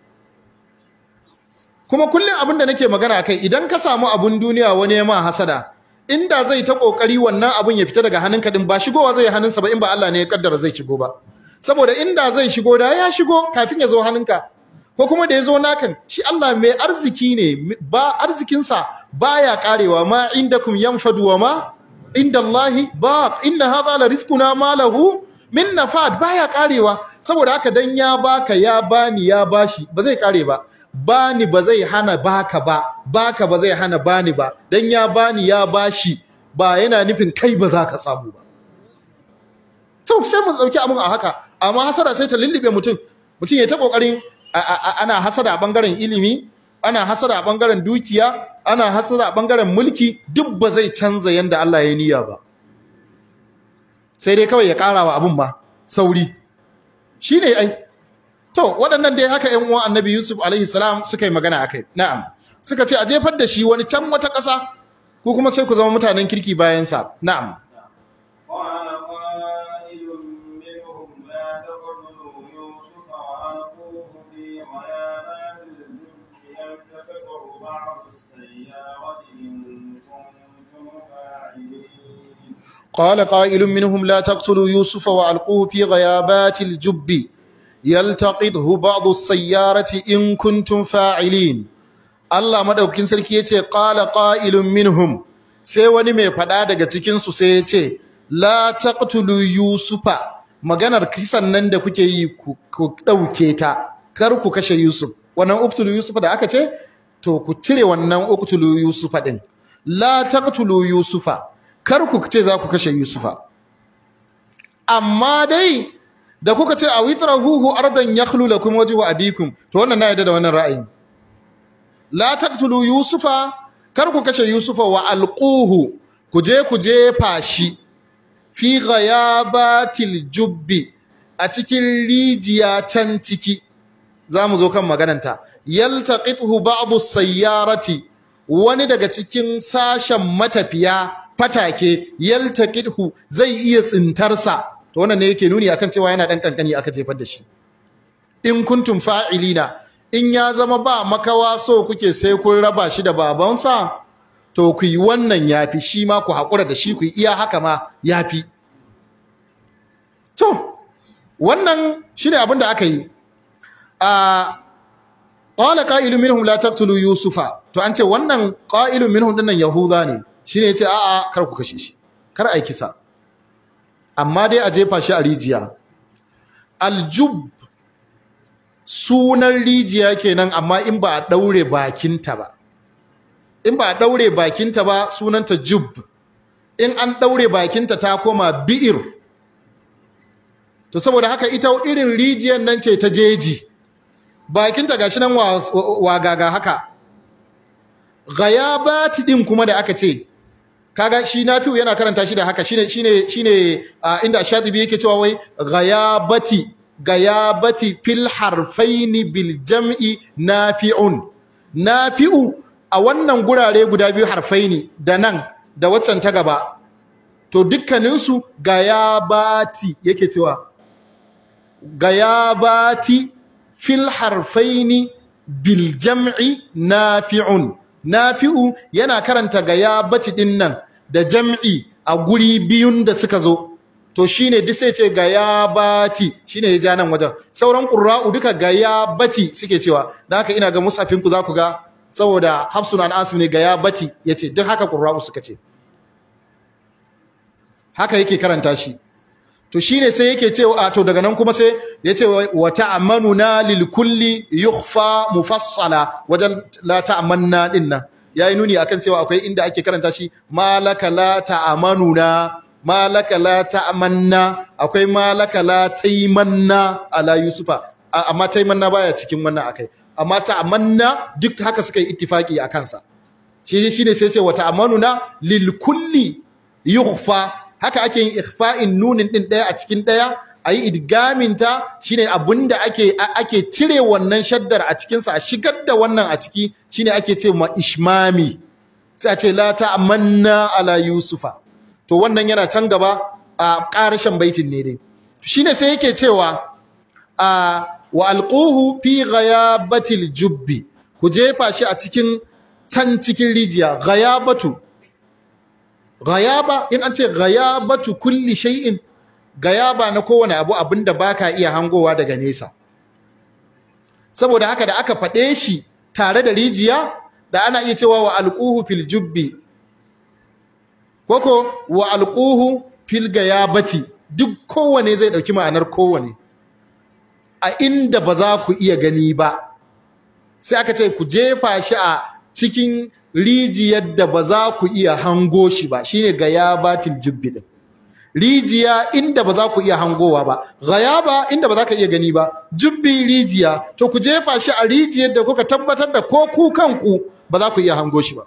kuma kullum abin da nake magana kai idan ka samu abun duniya wani ya ma hasada inda zai ta kokari wannan abun ya fita daga hannunka din ba shigowa zai hannunsa ba in ba Allah ne ya kaddara zai shigo ba saboda inda zai shigo da ya shigo kafin ya zo hannunka ko kuma da ya zo nakan shi Allah mai arziki ne ba arzikinsa baya karewa ma indakum yanfadu wa ma inda Allahi ba inna hadha la rizquna ma lahu min nafad baya karewa saboda haka dan ya baka ya bani ya bashi ba zai kare ba bani ba zai hana baka ba baka ba zai hana bani ba dan ya bani ya bashi ba yana nufin kai ba za ka samu ba to sai mu dauki abun a haka amma hasada sai ta lullube mutum mutum ya ta kokarin ana hasada a bangaren ilimi ana hasada a bangaren dukiya ana hasada a bangaren mulki duk ba zai canza yanda Allah ya niyya ba sai dai kawai ya ƙara wa abin ba sauri shi ne ai to waɗannan dai haka ‘yan uwan annabi yusuf alaihi salam suka yi magana a kai na'am suka ce a jefar da shi wani can wata ƙasa ko kuma sai ku zama mutanen kirki bayansa na'am قال قائل منهم لا تقتلوا يوسف وألقوه في غيابات الجب يلتقطه بعض السيارة إن كنتم فاعلين Allah madaukakin sarki yace qala qailun minhum sai wani mai fada daga cikin su sai yace la taqtulu yusufa maganar kisan nan da kuke yi ku dauke ta kar ku kashe yusuf wannan uqtulu yusufa da aka ce to ku cire wannan uqtulu yusufa din la taqtulu yusufa kar ku ce za ku kashe Yusufa amma dai da kuka ce a witrahuhu ardan yakhlu lakum wajhu abikum to wannan na yadda da wannan ra'ayin la taqtulu Yusufa kar ku kashe Yusufa wa alquhu ku je ku jefa shi fi ghayabatil jubbi a cikin rijiya can ciki zamu zo kan magananta yaltaqithu ba'du sayyarati wani daga cikin sashen matafiya fatake yaltaqidhu zai iya tsintarsa to wannan ne yake nuni akan cewa yana dan kankani aka jefar da shi in kuntum fa'ilina in ya zama ba makawa so kuke sai kun raba shi da babansa to ku yi wannan yafi shi ma ku hakura da shi ku yi iya haka ma yafi to wannan shine abin da aka yi a qala qa'ilun minhum la taqtulu yusufa to an ce wannan qa'ilun minhum dinnan yahuda ne shi ne ya ce a'a kar ku kashe shi kar a yi kisa amma dai a jefa shi a rijiya aljub sunan rijiya kenan amma in ba a ɗaure bakinta ba in ba a ɗaure bakinta ba sunanta jub in an ɗaure bakinta ta koma bi'ir to saboda haka ita irin rijiyar nan ce ta jeji bakinta gashi nan wagaga haka ghayabati din kuma da aka ce kaga shi nafi'u yana karanta shi da haka shine shine shine inda shatibi yake cewa wai ghayabati gayabati fil harfaini bil jam'i nafi'un nafi'u a wannan gurare guda biyu harfaini da nan da waccan ta gaba to dukkaninsu gayabati yake cewa gayabati fil harfaini bil jam'i nafi'un nafi'u yana karanta gayabati din nan da jam'i a guri biyun da suka zo to shine duk sai ce gayabati shine ya ja nan wajen sauran qurra'u duka gayabati suke cewa dan haka ina ga musafin ku za ku ga saboda hafsun an asim ne gayabati yace duk haka qurra'u suka ce haka yake karanta shi to shine sai yake cewa to daga nan kuma sai yace wa ta'ammanuna lil kulli yukhfa mufassala wajen la ta'amanna din nan yayi nuni akan cewa akwai inda ake karanta shi malaka la ta'amanuna malaka la ta'amanna akwai malaka la taimanna ala yusufa amma taimanna baya cikin wannan akai amma ta'amanna duk haka suka yi ittifaki a kansa shi shine sai ce wa ta'amanuna lil kulli yukhfa haka ake yin ikhfa'in nunin din daya a cikin daya ayi idgamin ta shine abinda ake ake cire wannan shaddar a cikin sa a shigar da wannan a ciki shine ake ce ma ishmami sai a ce la ta'manna ala yusufa to wannan yana can gaba a ƙarashin baitin ne dai shine sai yake cewa a wa alquhu fi ghayabatil jubbi ku jefa shi a cikin can cikin rijiya ghayabatu Gayaba in an ce gayabatu kulli shay'in gayaba na kowane abu abinda baka iya hangowa daga nesa saboda haka da aka faɗe shi tare da rijiya da ana iya cewa wa alquhu fil jubbi koko wa alquhu fil gayabati duk kowane zai ɗauki ma'anar kowane a inda ba za ku iya gani ba sai aka ce ku jefa shi a cikin rijiyar da ba za ku iya hango shi ba shine gayabatil jubbi din rijiya inda ba za ku iya hangowa ba gayaba inda ba za ka iya gani ba jubbi rijiya to ku jefa shi a rijiyar da kuka tabbatar da ko ku kanku ba za ku iya hango shi ba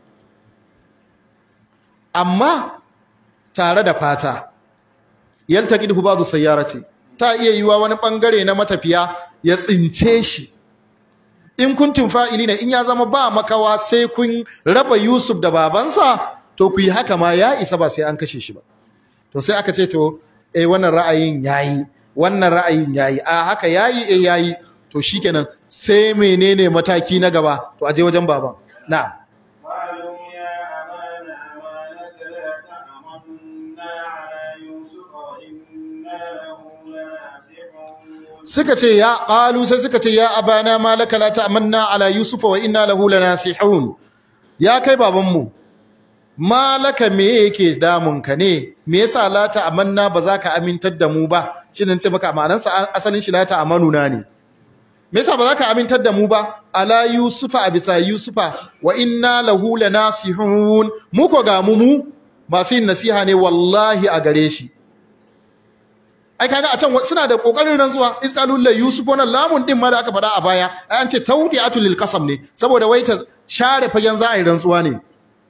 amma tare da fata yaltaqidhu ba'du sayyarati ta iya yiwa wani bangare na matafiya ya tsince shi in kuntum fa'ilina in ya zama ba makawa sai kun raba Yusuf da babansa to ku yi haka ma ya isa ba sai an kashe shi ba to sai aka ce to eh wannan ra'ayin yayi wannan ra'ayin yayi a haka yayi eh yayi to shikenan sai menene mataki na gaba to aje wajen baban na'am قالوا يا أبانا ما لك لا تأمنا على يوسف وإنا له لناصحون suka ce ya qalu sai suka ce ya abana malaka la ta'manna ala yusufa wa inna lahu lanasihun ya kai babanmu malaka me yake damun ka ne me yasa la ta'manna ba za ka amintar da mu ba shin ce maka ma'anarsa asalin shi la ta'manuna ne me yasa ba za ka amintar da mu ba ala yusufa a bisa yusufa wa inna lahu lanasihun mu ko ga mu mu masu yin nasiha ne wallahi a gare shi ai kaga a can suna da kokarin rantsuwa isqalul la yusuf wannan lamun din ma da aka faɗa a baya ai an ce tawdi'atul lil qasam ne saboda wai ta share fagen za a yi rantsuwa ne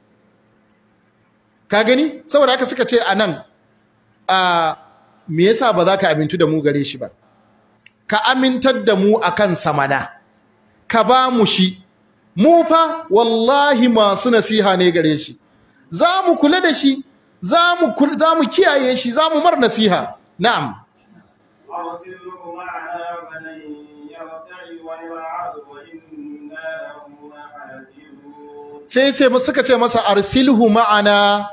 ka gani saboda haka suka ce anan a me yasa ba za ka amintu da mu gare shi ba ka amintar da mu akan samana ka ba mu shi mu fa wallahi masu nasiha ne gare shi za mu kula da shi za mu za mu kiyaye shi za mu mar nasiha na'am أرسله معنا بني يرتعي ويلعب وإنا له لحافظون sai ce suka ce masa arsilhu ma'ana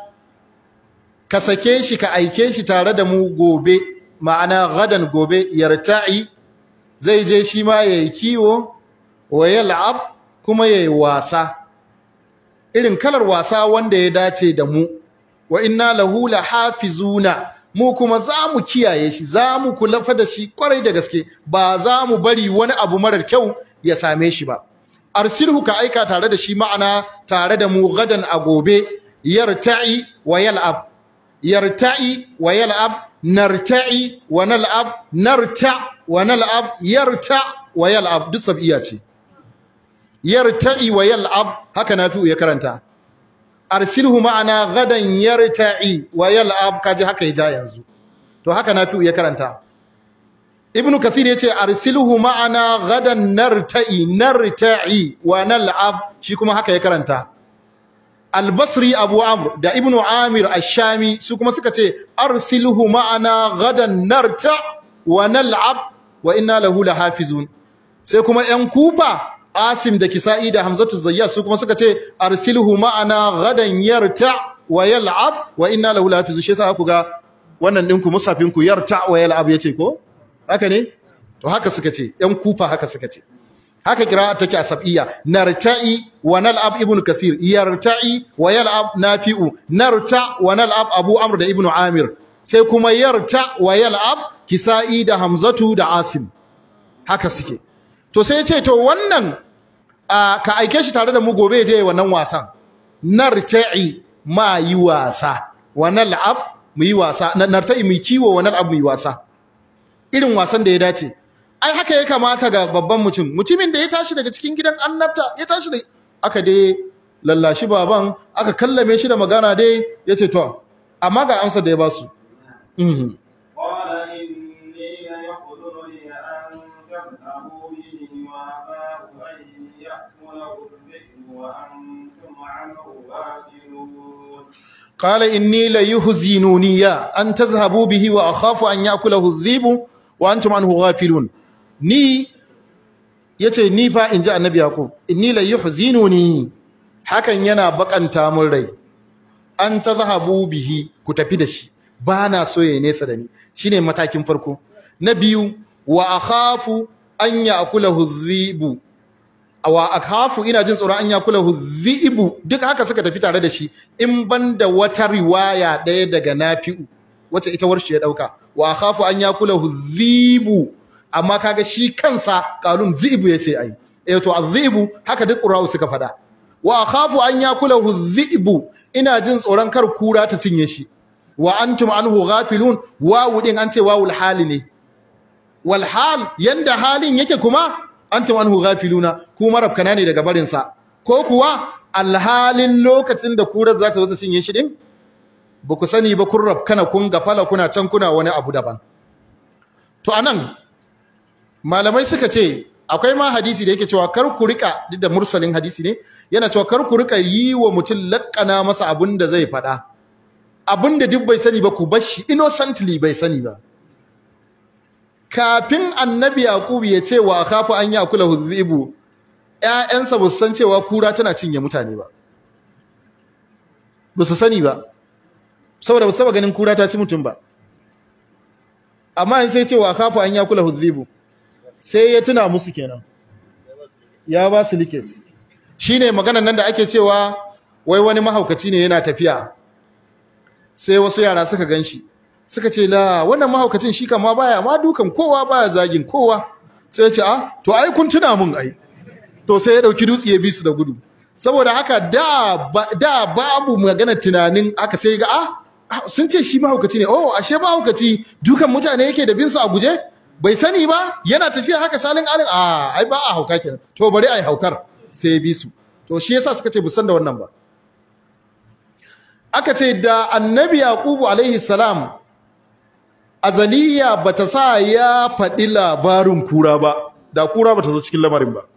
ka sake shi ka aike shi tare da mu gobe ma'ana gadan gobe yarta'i zai je shi ma yayi kiwo wa yal'ab kuma yayi wasa irin kalar wasa wanda ya dace da mu wa inna lahu lahafizuna mu kuma za mu kiyaye shi za mu kula fa da shi kwarai da gaske ba za mu bari wani abu marar kyau ya same shi ba arsilhu ka aika tare da shi ma'ana tare da mu gadan a gobe yarta'i wa yal'ab yarta'i wa yal'ab narta'i wa nal'ab narta wa nal'ab yarta wa yal'ab duk sab'iya ce yarta'i wa yal'ab haka nafi'u ya karanta arsilhu ma'ana gadan yarta'i wa yal'ab kaji haka ya ja yanzu to haka nafi'u ya karanta ibn kathir yace arsilhu ma'ana gadan narta'i narta'i wa nal'ab shi kuma haka ya karanta al-basri abu amr da ibn amir ash-shami su kuma suka ce arsilhu ma'ana gadan narta wa nal'ab wa inna lahu lahafizun sai kuma yan kufa asim da kisa'i da hamzatu zayyas su kuma suka ce arsilhu ma'ana gadan yarta wa yal'ab wa inna lahu lahafizun shi yasa ku ga wannan ɗinku musafinku yarta wa yal'ab yace ko haka ne to haka suka ce yan kufa haka suka ce haka kira take a sab'iyya narta'i wa nal'ab ibnu kasir yarta'i wa yal'ab nafi'u narta wa nal'ab abu amr da ibnu amir sai kuma yarta wa yal'ab kisa'i da hamzatu da asim haka suke to sai ce to wannan ka aike shi tare da mu gobe je wannan wasan narta'i ma yi wasa wa nal'ab mu yi wasa narta'i mu kiwo wa nal'ab mu yi wasa irin wasan da ya dace ai haka ya kamata ga babban mutum mutumin da ya tashi daga cikin gidan annabta ya tashi da aka dai lallashi baban aka kallame shi da magana dai ya ce to amma ga amsar da ya ba su قال إني ليحضرني أن تذهبوا به وأخاف أن يأكله الذئب وأنتم عنه غافلون قال إني ليهزنني أن تذهبوا به وأخاف أن يأكله الذئب وأنتم عنه غافلون ni yace ni fa in ji annabi yaqub inni la yuhzinuni hakan yana bakanta mun rai an tazhabu bihi ku tafi da shi bana so yayi nesa da ni shine matakin farko na biyu wa akhafu an ya'kulahu dhibu wa akhafu ina jin tsoron an yakulahu dhibu duk haka suka tafi tare da shi in banda wata riwaya ɗaya daga nafi'u wacce ita warshi ya dauka wa akhafu an yakulahu dhibu amma kaga shi kansa qalun zibu yace ai eh to azibu haka duk qura'u suka fada wa akhafu an yakulahu dhibu ina jin tsoron kar kura ta cinye shi wa antum anhu ghafilun wawu din an ce wawul hali ne wal hal yanda halin yake kuma antum anhu ghafiluna ku marabkana ne daga barin sa ko kuwa alhalin lokacin da kurar za ta zo ta cinye shi din ba ku sani ba kun rabkana kun gafala kuna can kuna wani abu daban to anan malamai suka ce akwai ma hadisi da yake cewa kar ku rika duk da mursalin hadisi ne yana cewa kar ku rika yi wa mutum lakkana masa abin da zai faɗa abin da duk bai sani ba ku bar shi innocently bai sani ba kafin annabi yaqub ya ce wa khafu an yakula hudhibu ƴaƴansa ba su san cewa kura tana cinye mutane ba ba su sani ba saboda ba su taba ganin kura ta ci mutum ba amma in sai ce wa khafu an yakula hudhibu sai ya tuna musu kenan ya ba su liket shine maganar nan da ake cewa wai wani mahaukaci ne yana tafiya sai wasu yara suka ganshi suka ce la wannan mahaukacin shi kama baya ma dukan kowa baya zagin kowa sai ya ce a to ai kun tuna mun ai to sai ya dauki dutse ya bi su da gudu saboda haka da da babu magana tunanin aka sai ga a sun ce shi mahaukaci ne oh ashe mahaukaci dukan mutane yake da bin su a guje bai sani ba yana tafiya haka salin alin a ai ba a hauka kenan to bari ai haukar sai ya bi su to shi yasa suka ce busan da wannan ba aka ce da annabi yaqubu alaihi salam azaliya bata sa ya faɗi labarin kura ba da kura bata zo cikin lamarin ba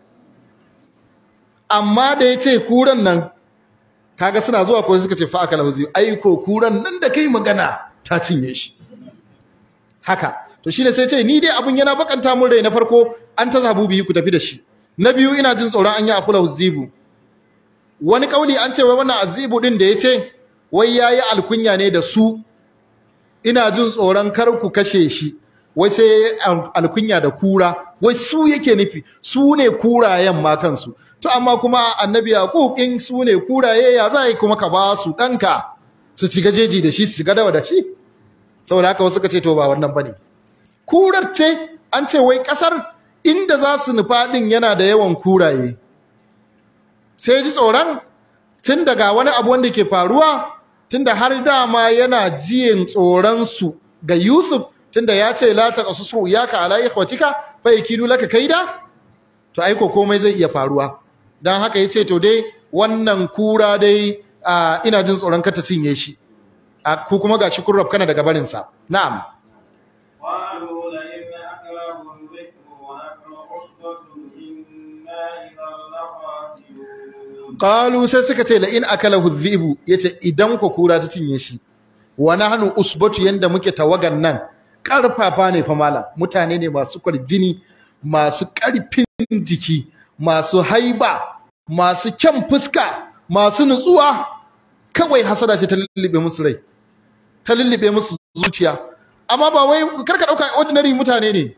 amma da ya ce kuran nan kaga suna zuwa ko suka ce fa aka lahuzi aiko kuran nan da kai magana ta cinye shi haka to shine sai ce ni dai abun yana bakanta mun rai na farko an ta zabu biyu ku tafi da shi na biyu ina jin tsoron an yi akula huzibu wani kauli an ce wai wannan azibu din da yace wai yayi alkunya ne da su ina jin tsoron kar ku kashe shi wai sai alkunya da kura wai su yake nufi su ne kurayen ma kansu to amma kuma annabi yaqub in su ne kuraye ya za yi kuma ka ba su danka su ci gajeji da shi su shiga dawa da shi saboda haka wasu ka ce to ba wannan bane kurar ce an ce wai kasar inda za su nufa din yana da yawan kuraye sai ji tsoron tun daga wani abu wanda ke faruwa tunda har dama yana jiyin tsoron su ga Yusuf tunda ya ce la taqasu iyaka ala ikhwatika fa yakidu laka kaida to aiko komai zai iya faruwa dan haka yace to dai wannan kura dai ina jin tsoron ka ta cinye shi ku kuma gashi kun rabkana daga barin sa na'am قالوا لئن أكله الذئب ونحن عصبة إنا إذا لخاسرون qalu sai suka ce la in akalahu dhibu yace idan ku kura ta cinye shi wa nahnu usbatu yanda muke tawagan nan karfafa ne fa mala mutane ne masu kwarjini masu karfin jiki masu haiba masu kyan fuska masu nutsuwa kawai hasada ce ta lullube musu rai ta lullube musu zuciya amma ba wai karka dauka ordinary mutane ne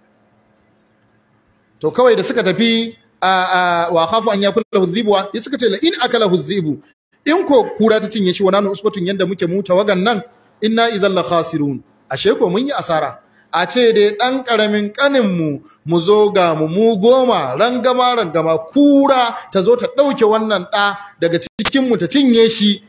to kawai da suka tafi a wa khafu an yakula huzibwa ya suka ce la in akala huzibu in ko kura ta cinye shi wannan usbatun yanda muke mu tawagan nan inna idhal la khasirun ashe ko mun yi asara a ce dai dan karamin kanin mu mu zo ga mu mu goma rangama rangama kura ta zo ta dauke wannan da daga cikin mu ta cinye shi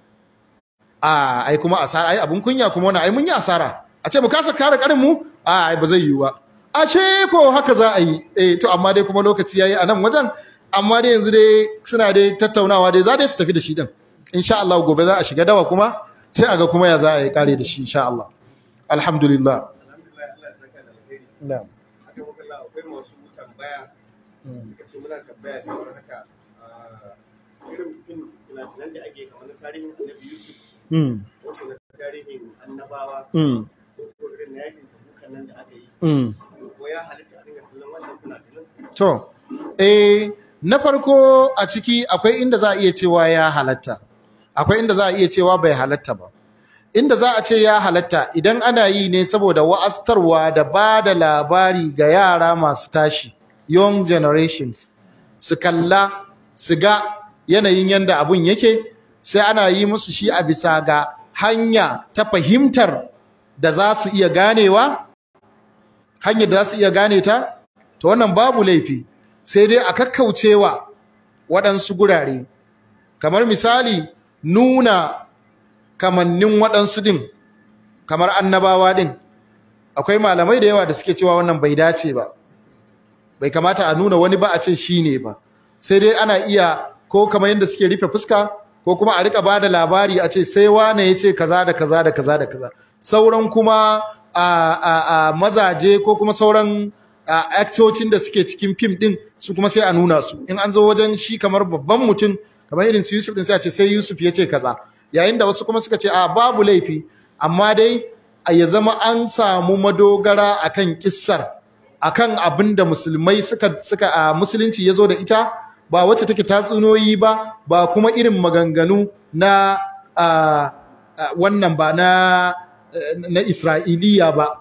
a ai kuma asara ai abun kunya kuma wannan ai mun yi asara a ce mu kasa kare kanin mu a ai ba zai yiwu ba ashe ko haka za a yi eh to amma dai kuma lokaci yayi a nan wajen amma dai yanzu dai suna dai tattaunawa dai za dai su tafi da shi din insha Allah gobe za a shiga dawa kuma sai a ga kuma ya za a yi kare da shi insha Allah alhamdulillah alhamdulillah Allah ya saka da alheri na'am haka muka Allah akwai masu tambaya suka ce muna tambaya kamar haka ah, irin fin finafinan da ake kamar na tarihin annabi Yusuf mm wato na tarihin annabawa mm ko irin na yakin tabukan nan da aka yi mm ko ya halitta a dinga kallon wannan finafinan To, eh, na farko a ciki akwai inda za a iya cewa ya halatta, akwai inda za a iya cewa bai halatta ba. Inda za a ce ya halatta idan ana yi ne saboda wa'astarwa da ba da labari ga yara masu tashi, young generation, su kalla, su ga yanayin yanda abun yake, sai ana yi musu shi a bisa ga hanya ta fahimtar da za su iya ganewa hanyar da za su iya gane ta to wannan babu laifi sai dai a kakkaucewa waɗansu gurare kamar misali nuna kamannin waɗansu din kamar annabawa din akwai malamai da yawa da suke cewa wannan bai dace ba bai kamata a nuna wani ba a ce shi ne ba sai dai ana iya ko kamar yadda suke rufe fuska ko kuma a rika ba da labari a ce sai wane ya ce kaza da kaza da kaza da kaza sauran kuma a, a, a mazaje ko kuma sauran aktocin da suke cikin fim din su kuma sai a nuna su in an zo wajen shi kamar babban mutum kamar irin su Yusuf din sai a ce sai Yusuf ya ce kaza yayin da wasu kuma suka ce a babu laifi amma dai ya zama an samu madogara akan kissar akan abin da musulmai suka suka a musulunci yazo da ita ba wacce take tatsunoyi ba ba kuma irin maganganu na wannan ba na na Isra'iliya ba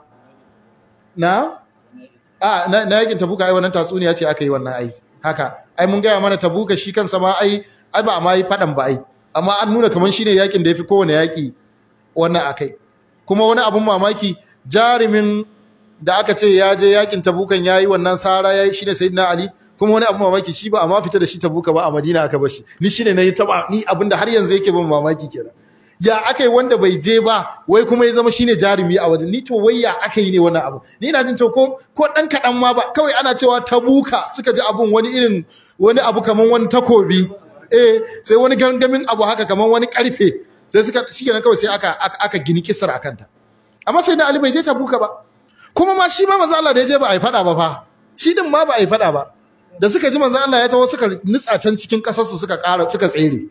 na a na, na yakin tabuka ai wannan tatsuniya ce aka yi wannan ai haka ai mun gaya mana tabuka shi kansa ma ai ai ba ma yi fadan ba ai amma an nuna kaman shine yakin da yafi kowane yaki wannan akai kuma wani abun mamaki jarumin da aka ce ya je yakin tabukan yayi wannan sara yayi shine sayyidina ali kuma wani abun mamaki shi ba amma fita da shi tabuka ba a madina aka bar shi ni shine nayi taba ni abinda har yanzu yake ban mamaki kenan ya aka yi wanda bai je ba wai kuma ya zama shine jarumi a wajen ni to wai ya aka yi ne wannan abu ni ina jin to ko ko dan kadan ma ba kawai ana cewa tabuka suka ji abun wani irin wani abu kaman wani takobi eh sai wani gangamin abu haka kaman wani karfe sai suka shikenan kawai sai aka aka gini kisar akan ta amma sai da Ali bai je tabuka ba kuma ma shi ma manzo Allah da ya je ba a yi fada ba fa shi din ma ba a yi fada ba da suka ji manzo Allah ya tawo suka nutsa can cikin kasar su suka ƙara suka tsere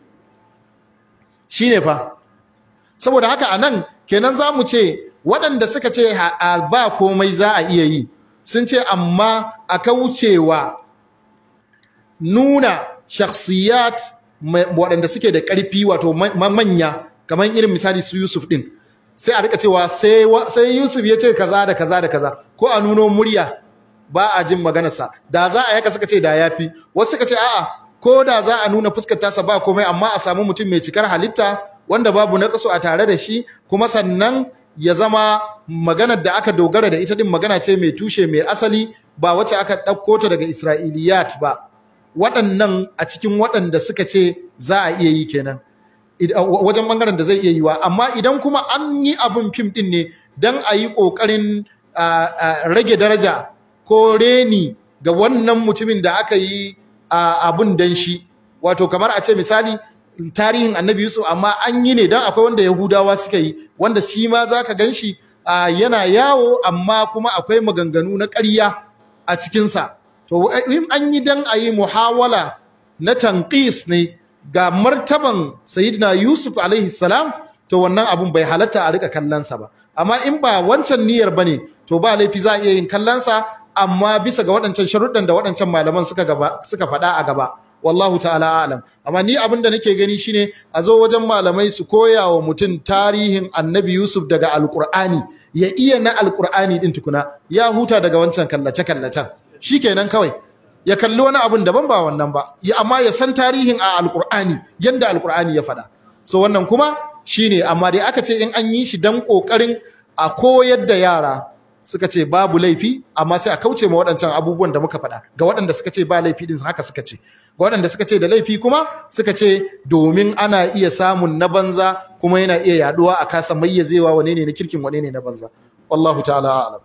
shine fa saboda haka a nan kenan za mu ce waɗanda suka ce ba komai za a iya yi sun ce amma a kaucewa nuna shakhsiyat waɗanda suke da ƙarfi wato manya kamar irin misali su Yusuf ɗin sai a rika cewa sai Yusuf ya ce kaza da kaza da kaza ko a nuno murya ba a jin maganarsa da za a yaka suka ce da yafi wasu suka ce a'a ko da za a nuna fuskar tasa ba komai amma a samu mutum mai cikar halitta wanda babu naqsu a tare da shi kuma sannan ya zama maganar da aka dogara da ita din magana ce mai tushe mai asali ba wacce aka ɗauko ta daga Isra'iliyat ba waɗannan a cikin waɗanda suka ce za a iya yi kenan wajen bangaren da zai iya yiwa amma idan kuma an yi abin fim din ne don a yi ƙoƙarin rage daraja ko reni ga wannan mutumin da aka yi abun dan shi wato kamar a ce misali tarihin annabi Yusuf amma an yi ne dan akwai wanda Yahudawa suka yi wanda shi ma zaka ganshi yana yawo amma kuma akwai maganganu na ƙarya a cikin sa to in an yi dan ayi muhawala na tanqis ne ga martaban sayyidina Yusuf alaihi salam to wannan abun bai halatta a rika kallon sa ba amma in ba wancan niyyar bane to ba laifi za a iya yin kallon sa amma bisa ga waɗancan sharuɗan da waɗancan malaman suka gaba suka faɗa a gaba wallahu ta'ala alam amma ni abin da nake gani shine a zo wajen malamai su koya wa mutum tarihin annabi yusuf daga alkur'ani ya iya na alkur'ani din tukuna ya huta daga wancan kallace kallacen shikenan kawai ya kalli wani abin daban ba wannan ba ya amma ya san tarihin a alkur'ani yanda alkur'ani ya faɗa so wannan kuma shine amma dai aka ce in an yi shi dan kokarin a koyar da yara suka ce babu laifi amma sai a kauce ma waɗancan abubuwan da muka faɗa ga waɗanda suka ce ba laifi din haka suka ce ga waɗanda suka ce da laifi kuma suka ce domin ana iya samun na banza kuma yana iya yaduwa a kasa mayyazewa wane ne na kirkin wane ne na banza wallahu ta'ala a'lam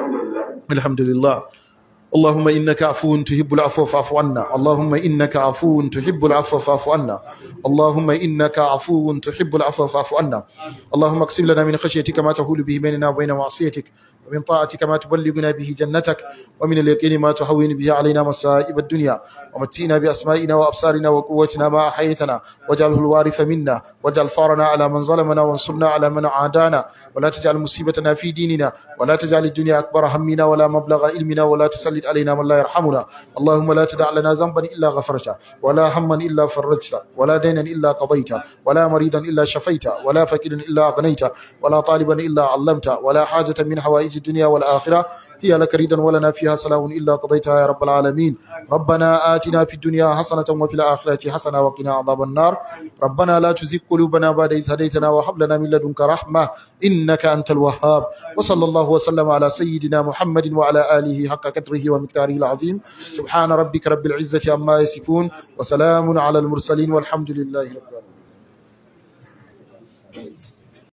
alhamdulillah اللهم إنك عفو تحب العفو فاعف عنا اللهم إنك عفو تحب العفو فاعف عنا اللهم إنك عفو تحب العفو فاعف عنا اللهم اقسم لنا من خشيتك ما تحول به بيننا وبين معصيتك ومن طاعتك ما تبلغنا به جنتك ومن اليقين ما تهون به علينا مصائب الدنيا ومتئنا بأسمائنا وأبصارنا وقوتنا ما أحيتنا واجعله الوارث منا واجعل فارنا على من ظلمنا وانصرنا على من عادانا ولا تجعل مصيبتنا في ديننا ولا تجعل الدنيا أكبر همنا ولا مبلغ علمنا ولا تسلط تسلط علينا من لا يرحمنا اللهم لا تدع لنا ذنبا إلا غفرته ولا هما إلا فرجته ولا دينا إلا قضيته ولا مريضا إلا شفيته ولا فقيرا إلا أغنيته ولا طالبا إلا علمته ولا حاجة من حوائج الدنيا والآخرة هي لك ريدا ولنا فيها سلام إلا قضيتها يا رب العالمين ربنا آتنا في الدنيا حسنة وفي الآخرة حسنة وقنا عذاب النار ربنا لا تزغ قلوبنا بعد إذ هديتنا وهب لنا من لدنك رحمة إنك أنت الوهاب وصلى الله وسلم على سيدنا محمد وعلى آله حق قدره ومقداره العظيم سبحان ربك رب العزة عما يصفون وسلام على المرسلين والحمد لله رب العالمين